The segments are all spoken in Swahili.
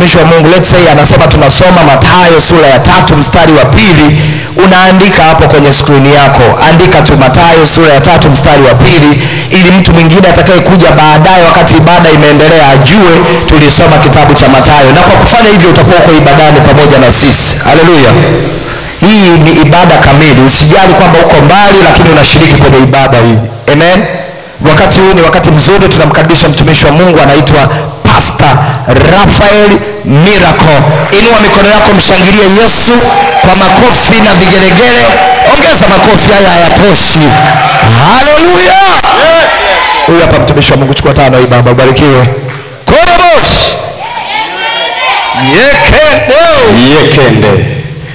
mtumishi wa mungu let's say anasema tunasoma matayo sura ya tatu mstari wa pili unaandika hapo kwenye skrini yako andika tu matayo sura ya tatu mstari wa pili ili mtu mwingine atakayekuja baadaye wakati ibada imeendelea ajue tulisoma kitabu cha matayo na kwa kufanya hivyo utakuwa uko ibadani pamoja na sisi haleluya hii ni ibada kamili usijali kwamba uko mbali lakini unashiriki kwenye ibada hii amen wakati huu ni wakati mzuri tunamkaribisha mtumishi wa mungu anaitwa pasta rafael miracle inua mikono yako mshangilie yesu kwa makofi na vigelegele ongeza makofi haya hayatoshi haleluya huyu hapa mtumishi wa mungu chukua tano hii baba ubarikiwe korobosh yekendeo yekende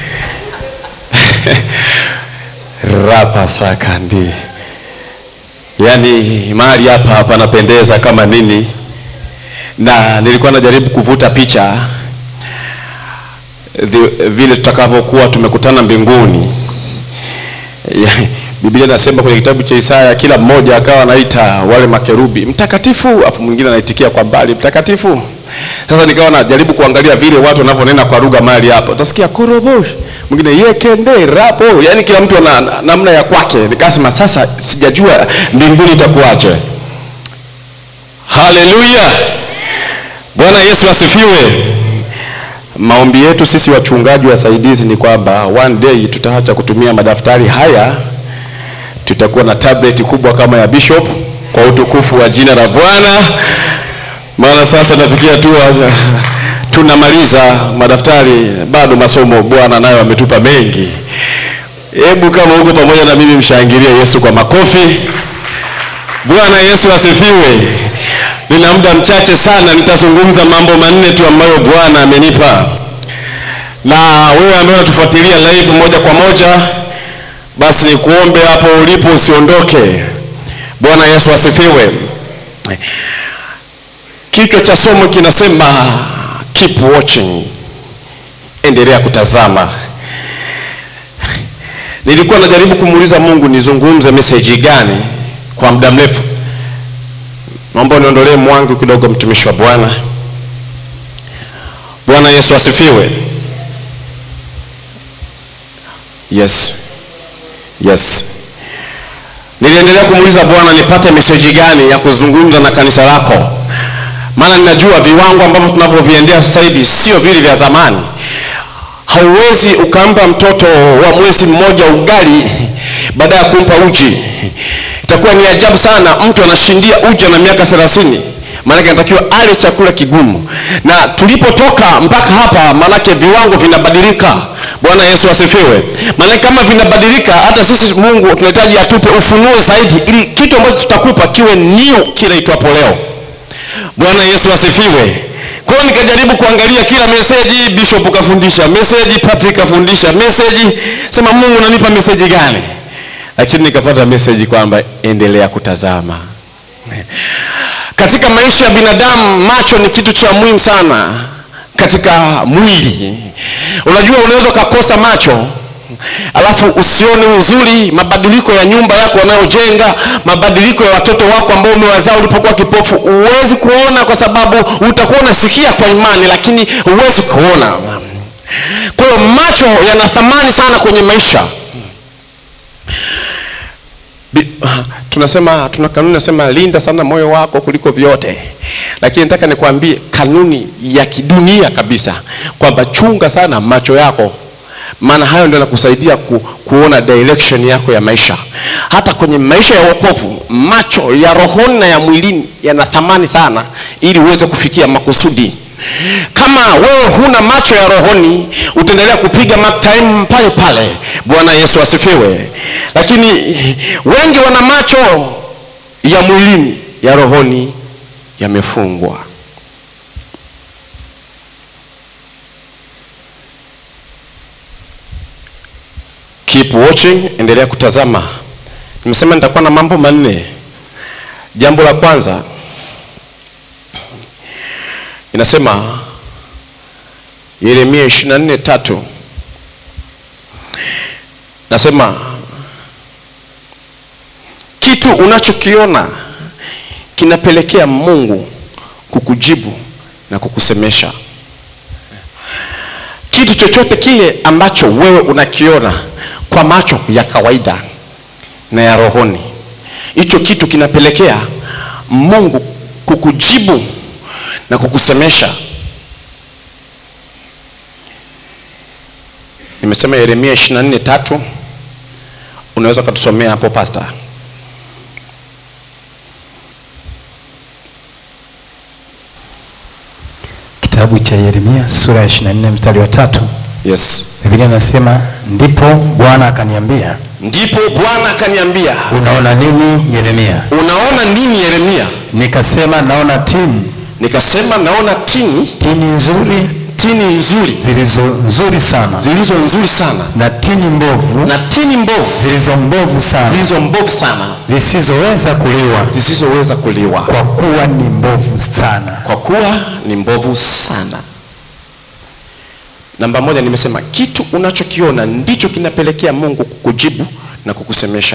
rapa sakandi yaani mahali hapa panapendeza kama nini na nilikuwa najaribu kuvuta picha the- vile tutakavyokuwa tumekutana mbinguni Ya- biblia inasema kwenye kitabu cha isaya kila mmoja akawa anaita wale makerubi mtakatifu afu mwingine anaitikia kwa mbali mtakatifu sasa nikawa najaribu kuangalia vile watu wanavyonena kwa lugha mahali hapo utasikia korobosh mwingine yekende rapo yani kila mtu ana na- namna ya kwake nikasema sasa sijajua mbinguni itakuwaje haleluya bwana yesu asifiwe maombi yetu sisi wachungaji wasaidizi ni kwamba one day tutaacha kutumia madaftari haya tutakuwa na tablet kubwa kama ya bishop kwa utukufu wa jina la bwana maana sasa nafikia tu uh, tunamaliza madaftari bado masomo bwana nayo ametupa mengi hebu kama huko pamoja na mimi mshangilie yesu kwa makofi bwana yesu asifiwe nina muda mchache sana nitazungumza mambo manne tu ambayo bwana amenipa na wewe ambaye unatufuatilia live moja kwa moja basi nikuombe hapo ulipo usiondoke bwana yesu asifiwe kichwa cha somo kinasema keep watching endelea kutazama nilikuwa najaribu kumuuliza mungu nizungumze meseji gani kwa muda mrefu naomba uniondolee mwangu kidogo mtumishi wa bwana bwana yesu asifiwe yes yes niliendelea kumuuliza bwana nipate meseji gani ya kuzungumza na kanisa lako maana ninajua viwango ambavyo tunavyoviendea sasa hivi sio vile vya zamani hauwezi ukampa mtoto wa mwezi mmoja ugali baada ya kumpa uji itakuwa ni ajabu sana mtu anashindia uji na miaka thelathini maanake anatakiwa ale chakula kigumu na tulipotoka mpaka hapa maanake viwango vinabadilika bwana yesu asifiwe maanake kama vinabadilika hata sisi mungu tunahitaji atupe ufunuo zaidi ili kitu ambacho tutakupa kiwe new kile itwapo leo bwana yesu asifiwe kwa hiyo nikajaribu kuangalia kila meseji bishop kafundisha meseji patrick kafundisha meseji sema mungu unanipa meseji gani lakini nikapata meseji kwamba endelea kutazama katika maisha ya binadamu macho ni kitu cha muhimu sana katika mwili unajua unaweza ukakosa macho alafu usione uzuri mabadiliko ya nyumba yako wanayojenga mabadiliko ya watoto wako ambao umewazaa ulipokuwa kipofu huwezi kuona kwa sababu utakuwa unasikia kwa imani lakini huwezi kuona kwa hiyo macho yana thamani sana kwenye maisha Bi- tunasema tuna kanuni nasema linda sana moyo wako kuliko vyote lakini nataka nikwambie kanuni ya kidunia kabisa kwamba chunga sana macho yako maana hayo ndio yanakusaidia ku, kuona direction yako ya maisha hata kwenye maisha ya wokovu macho ya rohoni na ya mwilini yana thamani sana ili uweze kufikia makusudi kama wewe huna macho ya rohoni utaendelea kupiga mark time pale pale bwana yesu asifiwe lakini wengi wana macho ya mwilini ya rohoni yamefungwa keep watching endelea kutazama nimesema nitakuwa na mambo manne jambo la kwanza inasema yeremia 24 tatu nasema kitu unachokiona kinapelekea mungu kukujibu na kukusemesha kitu chochote kile ambacho wewe unakiona kwa macho ya kawaida na ya rohoni hicho kitu kinapelekea mungu kukujibu na kukusemesha nimesema yeremia 24 tatu unaweza ukatusomea hapo pasta Kitabu cha Yeremia sura ya 24 mstari wa tatu. yes Biblia inasema ndipo Bwana akaniambia, ndipo bwana akaniambia unaona nini Yeremia? unaona nini yeremia Nikasema naona tini, nikasema naona tini tini nzuri tini nzuri zilizo nzuri sana zilizo nzuri sana na tini mbovu na tini mbovu zilizo mbovu sana zilizo mbovu sana zisizoweza kuliwa zisizoweza kuliwa kwa kuwa ni mbovu sana. kwa kuwa ni mbovu sana namba moja nimesema kitu unachokiona ndicho kinapelekea mungu kukujibu na kukusemesha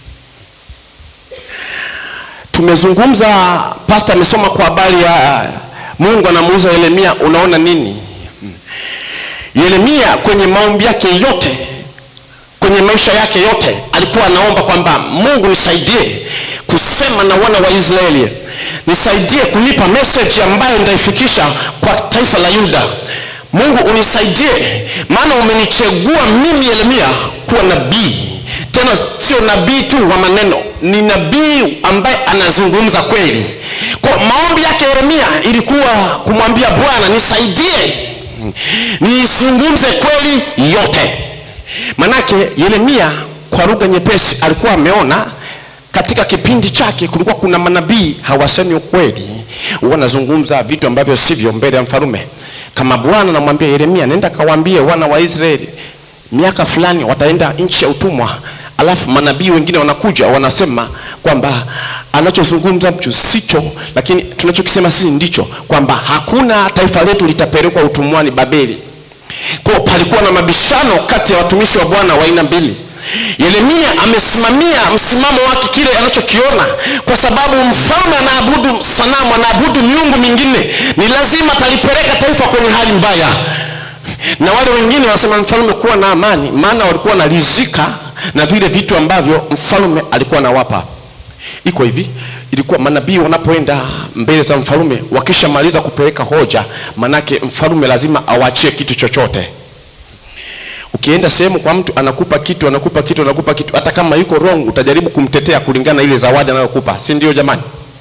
tumezungumza pasta amesoma kwa habari ya mungu anamuuza yeremia unaona nini yeremia kwenye maombi yake yote kwenye maisha yake yote alikuwa anaomba kwamba mungu nisaidie kusema na wana wa israeli nisaidie kunipa message ambayo nitaifikisha kwa taifa la yuda mungu unisaidie maana umenichagua mimi yeremia kuwa nabii tena sio nabii tu wa maneno ni nabii ambaye anazungumza kweli kwa maombi yake yeremia ilikuwa kumwambia bwana nisaidie nizungumze kweli yote manake yeremia kwa lugha nyepesi alikuwa ameona katika kipindi chake kulikuwa kuna manabii hawasemi ukweli wanazungumza vitu ambavyo sivyo mbele ya mfalume kama bwana namwambia yeremia nenda kawaambie wana wa israeli miaka fulani wataenda nchi ya utumwa alafu manabii wengine wanakuja wanasema kwamba anachozungumza mtu sicho lakini tunachokisema sisi ndicho kwamba hakuna taifa letu litapelekwa utumwani babeli kwa palikuwa na mabishano kati ya watumishi wa bwana wa aina mbili yeremia amesimamia msimamo wake kile anachokiona kwa sababu mfalme anaabudu sanamu anaabudu miungu mingine ni lazima atalipeleka taifa kwenye hali mbaya na wale wengine wanasema mfalme kuwa na amani maana walikuwa wanalizika na vile vitu ambavyo mfalme alikuwa anawapa iko hivi ilikuwa manabii wanapoenda mbele za mfalume wakishamaliza kupeleka hoja manake mfalume lazima awachie kitu chochote ukienda sehemu kwa mtu anakupa kitu anakupa kitu anakupa kitu hata kama yuko wrong utajaribu kumtetea kulingana na ile zawadi anayokupa si ndio jamani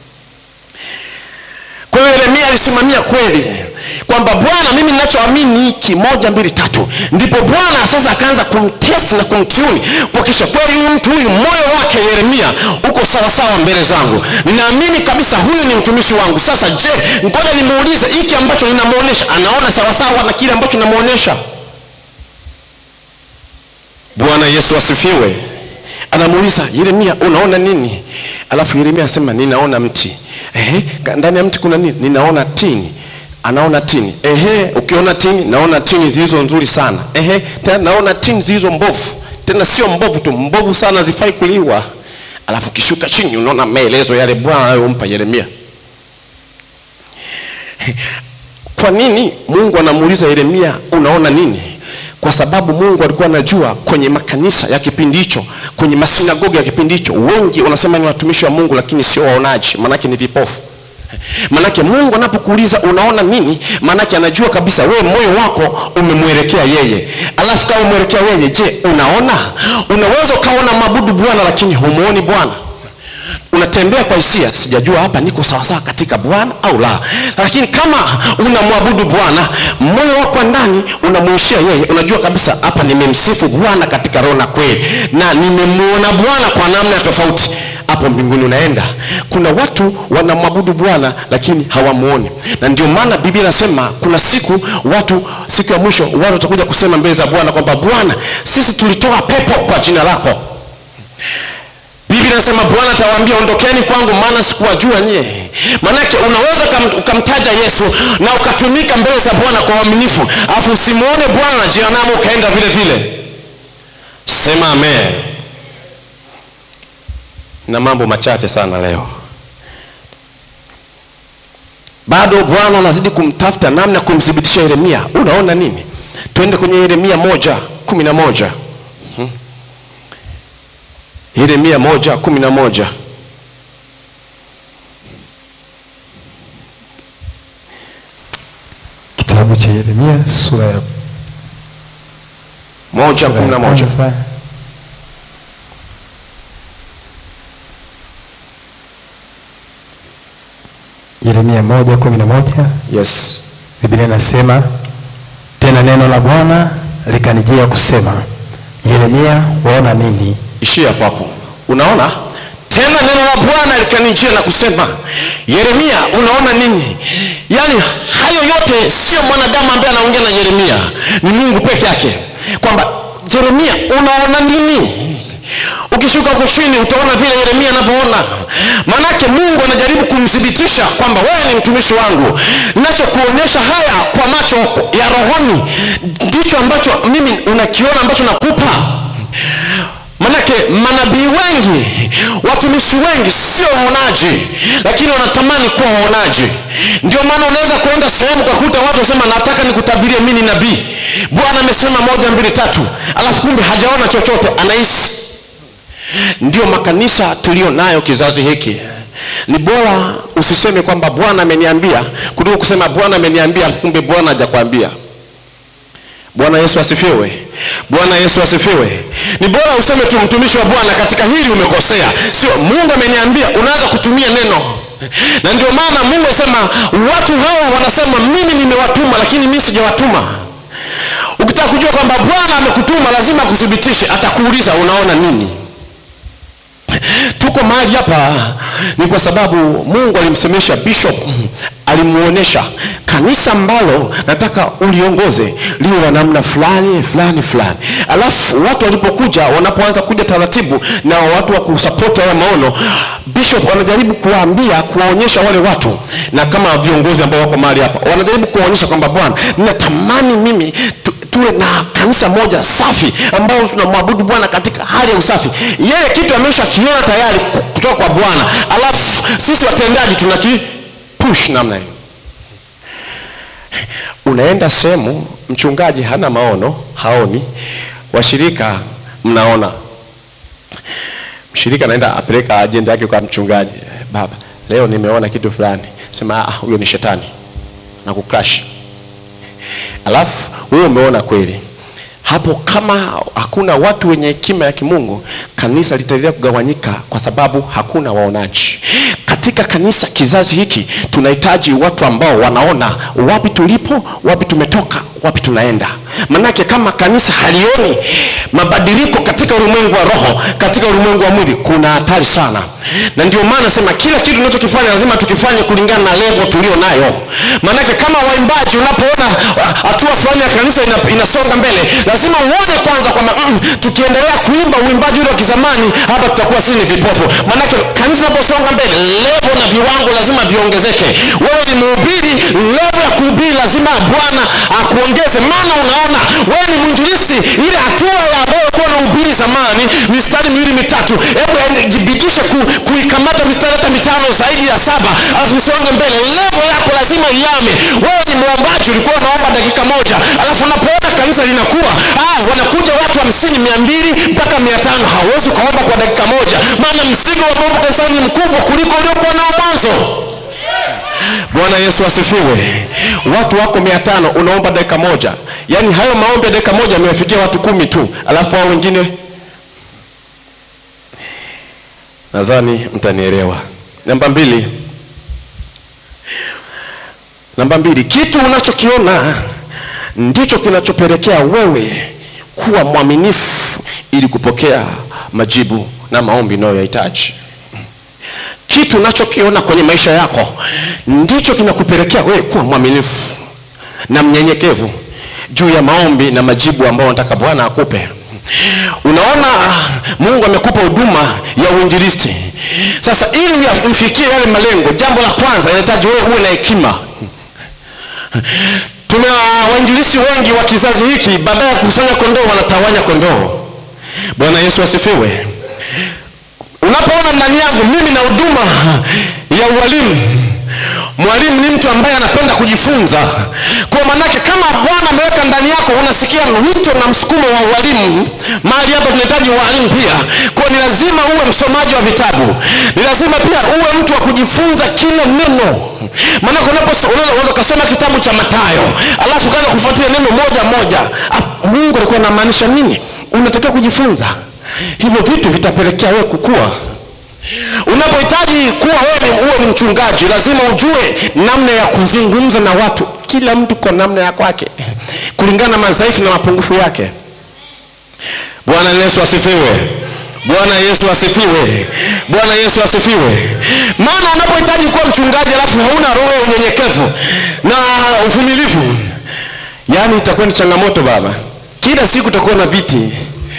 kwa hiyo yeremia alisimamia kweli kwamba bwana mimi ninachoamini hiki moja mbili tatu ndipo bwana sasa akaanza kumtest na kumtuni kuhakikisha kweli huyu mtu huyu moyo wake yeremia uko sawasawa mbele zangu ninaamini kabisa huyu ni mtumishi wangu sasa je ngoja nimuulize hiki ambacho ninamwonyesha anaona sawasawa na kile ambacho namwonyesha bwana yesu asifiwe anamuuliza yeremia unaona nini alafu yeremia asema ninaona mti Ehe, ka- ndani ya mti kuna nini ninaona tini anaona tini Ehe, ukiona tini naona tini zilizo nzuri sana Ehe, tena naona tini zilizo mbovu tena sio mbovu tu mbovu sana zifai kuliwa alafu ukishuka chini unaona maelezo yale bwana anayompa yeremia kwa nini mungu anamuuliza yeremia unaona nini kwa sababu mungu alikuwa anajua kwenye makanisa ya kipindi hicho kwenye masinagogi ya kipindi hicho wengi wanasema ni watumishi wa mungu lakini sio waonaji maanake ni vipofu manake mungu anapokuuliza unaona nini maanake anajua kabisa wewe moyo wako umemwelekea yeye alafu kama umwelekea yeye je unaona unaweza ukaona mabudu bwana lakini humuoni bwana unatembea kwa hisia sijajua hapa niko sawasawa katika bwana au la lakini kama unamwabudu bwana moyo wako wa ndani unamuishia yeye unajua kabisa hapa nimemsifu bwana katika roho na kweli na nimemuona bwana kwa namna tofauti hapo mbinguni unaenda kuna watu wanamwabudu bwana lakini hawamuoni na ndio maana biblia inasema kuna siku watu siku ya mwisho watu watakuja kusema mbele za bwana kwamba bwana sisi tulitoa pepo kwa jina lako biblia inasema bwana atawaambia ondokeni kwangu maana sikuwajua nyie maanake unaweza ukam- ukamtaja yesu na ukatumika mbele za bwana kwa uaminifu alafu usimuone bwana na jehanamu ukaenda vile vile sema amen na mambo machache sana leo bado bwana anazidi kumtafuta namna ya kumthibitisha yeremia unaona nini twende kwenye yeremia moja kumi na moja Hmm. yeremia moja kumi na moja Kitabu cha Yeremia sura ya moja sura kumi ya na moja kwanza. Yeremia moja kumi na moja yes Biblia inasema tena neno la Bwana likanijia kusema, Yeremia, waona nini? ishia hapo hapo unaona tena neno la bwana likanijia na kusema yeremia unaona nini yaani hayo yote sio mwanadamu ambaye anaongea na yeremia ni mungu peke yake kwamba yeremia unaona nini ukishuka huko chini utaona vile yeremia anavyoona maanake mungu anajaribu kumthibitisha kwamba wewe ni mtumishi wangu nachokuonyesha haya kwa macho ya rohoni ndicho ambacho mimi unakiona ambacho nakupa manake manabii wengi watumishi wengi sio waonaji lakini wanatamani kuwa waonaji ndio maana unaweza kuenda sehemu ukakuta watu wasema nataka nikutabirie mi ni nabii bwana amesema moja mbili tatu alafu kumbe hajaona chochote anahisi ndio makanisa tuliyo nayo kizazi hiki ni bora usiseme kwamba bwana ameniambia kuliko kusema bwana ameniambia alafu kumbe bwana hajakwambia bwana yesu asifiwe bwana yesu asifiwe ni bora useme tu mtumishi wa bwana katika hili umekosea sio mungu ameniambia unaanza kutumia neno na ndio maana mungu asema watu hawa wanasema mimi nimewatuma lakini mimi sijawatuma ukitaka kujua kwamba bwana amekutuma lazima akuthibitishe atakuuliza unaona nini tuko mahali hapa ni kwa sababu mungu alimsemesha bishop alimuonesha kanisa ambalo nataka uliongoze liwe la namna fulani fulani fulani alafu watu walipokuja wanapoanza kuja taratibu na watu wa kusapoti haya maono bishop wanajaribu kuwaambia kuwaonyesha wale watu na kama viongozi ambao wako mahali hapa wanajaribu kuwaonyesha kwamba bwana ninatamani mimi tu, tuwe na kanisa moja safi ambao tunamwabudu bwana katika hali ya usafi yeye kitu amesha kiona tayari kutoka kwa bwana alafu sisi watendaji tunaki push namna hiyo unaenda sehemu mchungaji hana maono haoni washirika mnaona mshirika anaenda apeleka ajenda yake kwa mchungaji baba leo nimeona kitu fulani sema "Ah, huyo ni shetani na kucrash alafu wewe umeona kweli hapo kama hakuna watu wenye hekima ya kimungu kanisa litaendelea kugawanyika kwa sababu hakuna waonaji katika kanisa kizazi hiki tunahitaji watu ambao wanaona wapi tulipo wapi tumetoka wapi tunaenda manake kama kanisa halioni mabadiliko katika ulimwengu wa roho katika ulimwengu wa mwili kuna hatari sana na ndio maana sema kila kitu tunachokifanya lazima tukifanye kulingana na levo tulio nayo maanake kama waimbaji unapoona ah, hatua fulani ya kanisa ina, inasonga mbele lazima uone kwanza kwamba mm, tukiendelea kuimba uimbaji ule wa kizamani hapa tutakuwa sisi ni vipofu maanake kanisa inaposonga mbele levo na viwango lazima viongezeke wewe ni mhubiri levo ya kuhubiri lazima bwana akuongeze maana unaona wewe ni mwinjilisti ile hatua ya ambayo kuwa na ubiri zamani mistari miwili mitatu hebu ende- jibidishe ku, kuikamata mistari hata mitano zaidi ya saba alafu usonge mbele levo yako lazima iame wewe ni mwombaji ulikuwa unaomba dakika moja alafu unapoona kanisa linakuwa ah, wanakuja watu hamsini mia mbili mpaka mia tano hauwezi ukaomba kwa dakika moja maana mzigo wa maombi kanisani ni mkubwa kuliko uliokuwa nao mwanzo bwana yesu asifiwe watu wako mia tano unaomba dakika moja yaani hayo maombi ya dakika moja amewafikia watu kumi tu alafu hao wengine nadhani mtanielewa namba mbili namba mbili kitu unachokiona ndicho kinachopelekea wewe kuwa mwaminifu ili kupokea majibu na maombi unayoyahitaji kitu unachokiona kwenye maisha yako ndicho kinakupelekea wewe kuwa mwaminifu na mnyenyekevu juu ya maombi na majibu ambayo nataka bwana akupe unaona mungu amekupa huduma ya uinjilisti sasa ili uya- ufikie yale malengo jambo la kwanza inahitaji wewe uwe na hekima tuna wainjilisi wengi wa kizazi hiki baada ya kukusanya kondoo wanatawanya kondoo bwana yesu asifiwe unapoona ndani yangu mimi na huduma ya ualimu mwalimu ni mtu ambaye anapenda kujifunza kwa manake kama bwana ameweka ndani yako unasikia wito na msukumo wa ualimu mahali hapa tunahitaji ualimu pia kwa ni lazima uwe msomaji wa vitabu ni lazima pia uwe mtu wa kujifunza kila neno maanake unapo- unaweza unaweza ukasoma kitabu cha matayo alafu ukaanza kufuatilia neno moja moja Afu, mungu alikuwa anamaanisha nini unatakiwa kujifunza hivyo vitu vitapelekea wewe kukua unapohitaji kuwa wewe ni- uwe ni mchungaji lazima ujue namna ya kuzungumza na watu kila mtu kwa namna ya kwake kulingana na madhaifu na mapungufu yake bwana yesu asifiwe bwana yesu asifiwe bwana yesu asifiwe maana unapohitaji kuwa mchungaji alafu hauna roho ya unyenyekevu na uvumilivu yaani itakuwa ni changamoto baba kila siku utakuwa na viti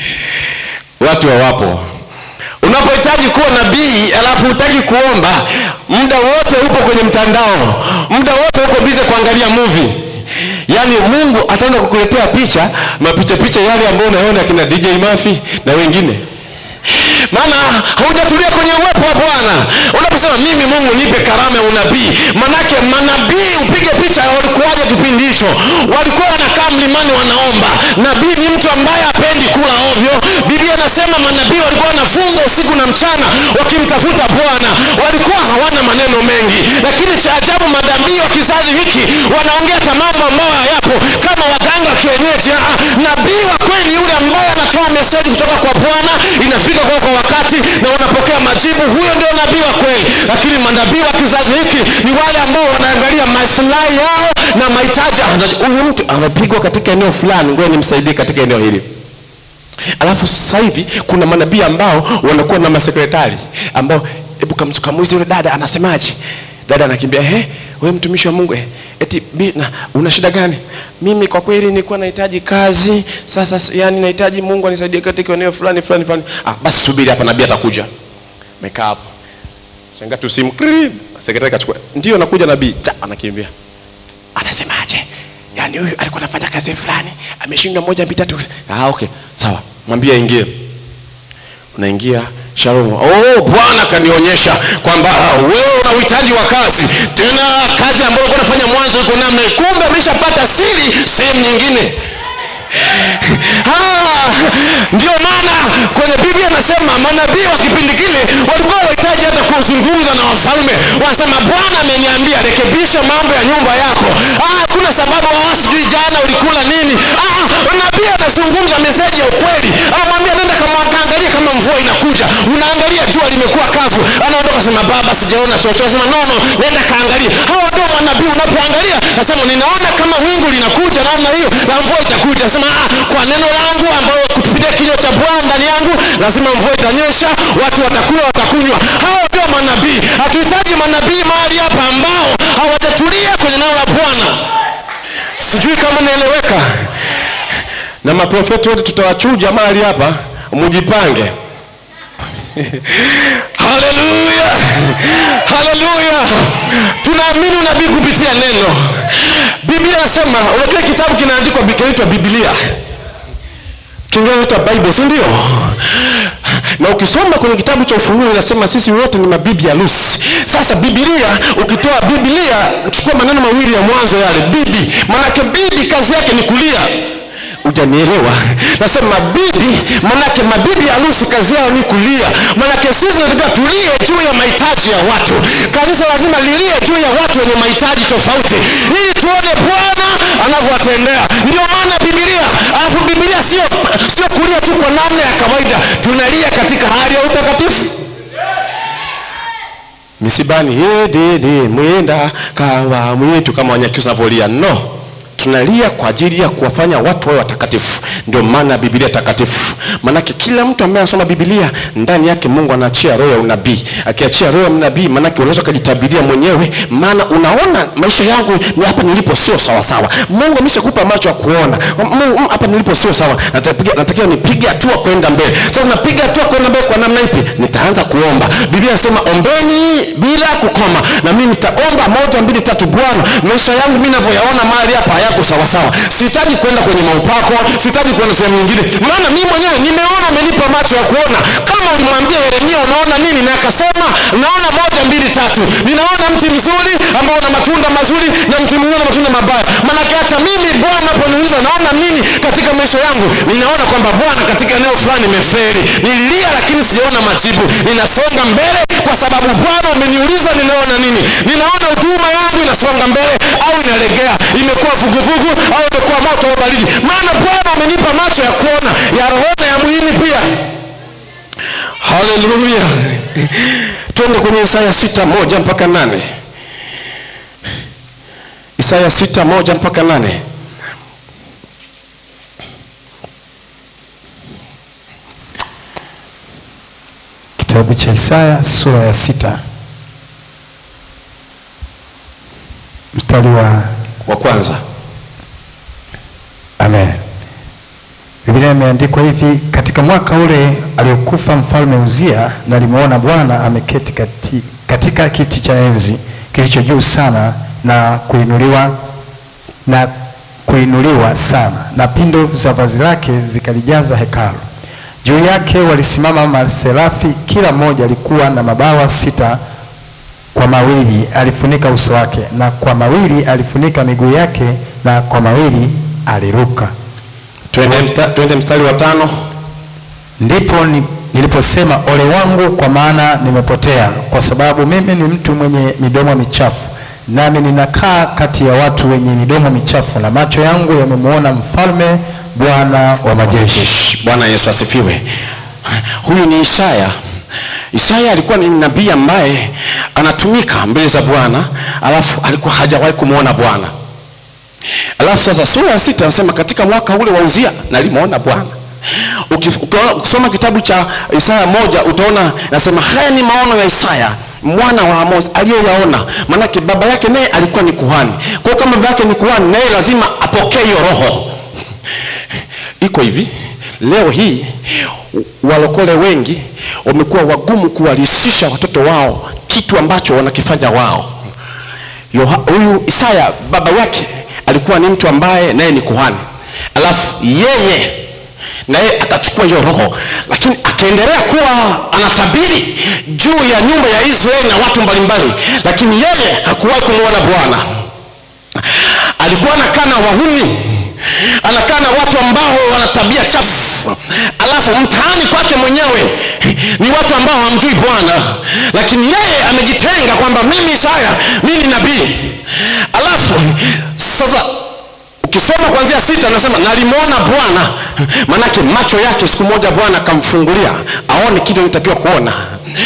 watu hawapo unapohitaji kuwa nabii alafu hutaki kuomba muda wote upo kwenye mtandao muda wote uko bize kuangalia movie yaani mungu ataenda kukuletea picha mapicha picha yale ambayo unaona akina dj mafi na wengine maana haujatulia kwenye uwepo wa bwana unaposema mimi mungu nipe karama ya unabii manake manabii upige picha walikuwaje kipindi hicho walikuwa wanakaa mlimani wanaomba nabii ni mtu ambaye hapendi kula ovyo biblia inasema manabii walikuwa wanafunga usiku na mchana wakimtafuta bwana walikuwa hawana maneno mengi lakini cha ajabu manabii wa kizazi hiki wanaongea hata mambo ambayo hayapo kama waganga wa kienyeji Ah, ah, nabii wa kweli yule ambaye anatoa meseji kutoka kwa bwana inafika kwa kwa wakati na unapokea majibu huyo ndio nabii wa kweli lakini manabii wa kizazi hiki ni wale ambao wanaangalia maslahi yao na mahitaji Ah, huyu mtu amepigwa katika eneo fulani ngoja nimsaidie katika eneo hili alafu sasa hivi kuna manabii ambao wanakuwa na masekretari ambao hebu kam- kamuulize yule dada anasemaje dada anakimbia he we mtumishi wa mungu eh, eti bi, na, una shida gani mimi kwa kweli nilikuwa nahitaji kazi sasa s- yani nahitaji mungu anisaidie katika eneo fulani fulani fulani ah, basi subiri hapa nabii atakuja mekaa hapo shanga tu simu kri, sekretari kachukua ndio nakuja nabii cha anakimbia anasemaje yaani huyu alikuwa anafanya kazi fulani ameshindwa moja mbili tatu ah, okay sawa mwambie aingie unaingia shalom oh bwana kanionyesha kwamba ah, wewe una uhitaji wa kazi tena kazi ambayo ulikuwa unafanya mwanzo iko namna hii. kumbe ameshapata siri sehemu nyingine Ah, ndio maana kwenye biblia anasema manabii wa kipindi kile walikuwa wahitaji hata kuzungumza na wafalme wanasema bwana ameniambia rekebisha mambo ya nyumba yako ah, kuna sababu ah, sijui jana ulikula nini ah, nabii anazungumza meseji ya ukweli anamwambia nenda kama kaangalia kama mvua inakuja unaangalia jua limekuwa kavu anaondoka sema baba sijaona chochote sema nono nenda kaangalia hawa ndio manabii unapoangalia nasema ninaona kama wingu linakuja namna hiyo na mvua itakuja nasema ah, kwa neno langu ambayo kupitia kinywa cha bwana ndani yangu lazima mvua itanyesha watu watakula watakunywa hawa ndio manabii hatuhitaji manabii mahali hapa ambao hawajatulia kwenye neno la bwana sijui kama naeleweka na maprofeti wote tutawachuja mahali hapa mujipange haleluya haleluya tunaamini unabii kupitia neno biblia inasema unajua kitabu kinaandikwa kinaitwa biblia kinaitwa bible si ndio na ukisoma kwenye kitabu cha ufunuo inasema sisi wote ni mabibi harusi sasa bibilia ukitoa biblia chukua maneno mawili ya mwanzo yale bibi manake bibi kazi yake ni kulia hujanielewa nasema bibi manake mabibi harusi kazi yao ni kulia manake sisi tunataka tulie juu ya mahitaji ya watu kanisa lazima lilie juu ya watu wenye mahitaji tofauti ili tuone bwana anavyowatendea ndio maana bibilia alafu bibilia sio sio kulia tu kwa namna ya kawaida tunalia katika hali ya utakatifu misibani yedede mwenda kawa mwitu kama wanyakyusa wanavyolia no tunalia kwa ajili ya kuwafanya watu wawe watakatifu ndio maana bibilia takatifu maanake kila mtu ambaye anasoma bibilia ndani yake mungu anaachia roho ya unabii akiachia roho ya unabii maanake unaweza ukajitabiria mwenyewe maana unaona maisha yangu ni hapa nilipo sio sawasawa mungu ameshakupa macho ya kuona Mungu, mm, hapa nilipo sio sawa Natapiga- natakiwa nipige hatua kwenda mbele sasa napiga hatua kwenda mbele kwa namna ipi nitaanza kuomba biblia inasema ombeni bila kukoma na mimi nitaomba moja mbili tatu bwana maisha yangu mi navyoyaona mahali hapa hayako sawasawa sihitaji kwenda kwenye maupako sihitaji kwenda sehemu nyingine maana mi mwenyewe nimeona umenipa macho ya kuona kama ulimwambia yeremia unaona nini na akasema naona moja mbili tatu ninaona mti mzuri ambao una matunda mazuri na mti mwingine una matunda mabaya maanake hata mimi bwana naponiuliza naona nini macho yangu ninaona kwamba bwana katika eneo fulani nimeferi nililia lakini sijaona majibu ninasonga mbele kwa sababu bwana umeniuliza ninaona nini ninaona huduma yangu inasonga mbele au inalegea imekuwa vuguvugu au imekuwa moto au baridi maana bwana umenipa macho ya kuona ya rohona ya mwilini pia haleluya twende kwenye isaya sita moja mpaka nane isaya sita moja mpaka nane Kitabu cha Isaya sura ya sita mstari wa wa kwanza Amen. Biblia imeandikwa hivi: katika mwaka ule aliokufa mfalme Uzia, nalimuona Bwana ameketi kati, katika kiti cha enzi kilicho juu sana na kuinuliwa na kuinuliwa sana, na pindo za vazi lake zikalijaza hekalu. Juu yake walisimama maserafi, kila mmoja alikuwa na mabawa sita kwa mawili alifunika uso wake, na kwa mawili alifunika miguu yake, na kwa mawili aliruka. twende, msta, twende mstari wa tano Ndipo ni, niliposema ole wangu, kwa maana nimepotea, kwa sababu mimi ni mtu mwenye midomo michafu, nami ninakaa kati ya watu wenye midomo michafu, na macho yangu yamemwona mfalme, Bwana wa majeshi. bwana yesu asifiwe huyu ni isaya isaya alikuwa ni nabii ambaye anatumika mbele za bwana alafu alikuwa hajawahi kumwona bwana alafu sasa sura ya sita anasema katika mwaka ule wa uzia nalimwona bwana Uki- ukiona- ukisoma kitabu cha isaya moja utaona nasema haya ni maono ya isaya mwana wa amos aliyoyaona maanake baba yake naye alikuwa ni kuhani kwa hiyo kama baba yake ni kuhani naye lazima apokee hiyo roho iko hivi leo hii walokole wengi wamekuwa wagumu kuwalisisha watoto wao kitu ambacho wanakifanya wao Yoha- huyu isaya baba yake alikuwa ni mtu ambaye naye ni kuhani alafu yeye naye akachukua hiyo roho lakini akaendelea kuwa anatabiri juu ya nyumba ya israeli na watu mbalimbali lakini yeye hakuwahi kumwona bwana alikuwa anakaa na wahuni anakaa na watu ambao wana tabia chafu alafu mtaani kwake mwenyewe ni watu ambao hamjui bwana lakini yeye amejitenga kwamba mimi isaya mimi nabii alafu sasa ukisoma kuanzia sita anasema nalimwona bwana manake macho yake siku moja bwana akamfungulia aone kitu anatakiwa kuona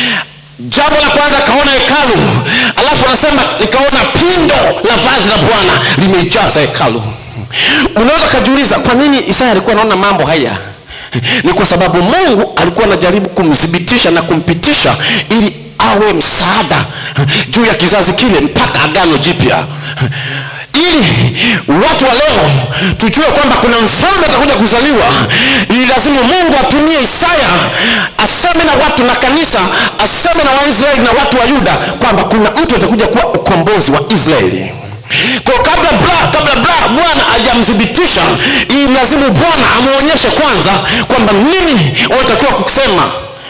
jambo la kwanza akaona hekalu alafu anasema nikaona pindo la vazi la bwana limeijaza hekalu unaweza ukajiuliza kwa nini isaya alikuwa anaona mambo haya ni kwa sababu mungu alikuwa anajaribu kumthibitisha na kumpitisha ili awe msaada juu ya kizazi kile mpaka agano jipya ili watu wa leo tujue kwamba kuna mfalme atakuja kuzaliwa ili lazima mungu atumie isaya aseme na watu na kanisa aseme na waisraeli na watu wa yuda kwamba kuna mtu atakuja kuwa ukombozi wa israeli kwa kabla bra kabla bra bwana hajamthibitisha ili lazimu bwana amwonyeshe kwanza kwamba nini wanatakiwa kusema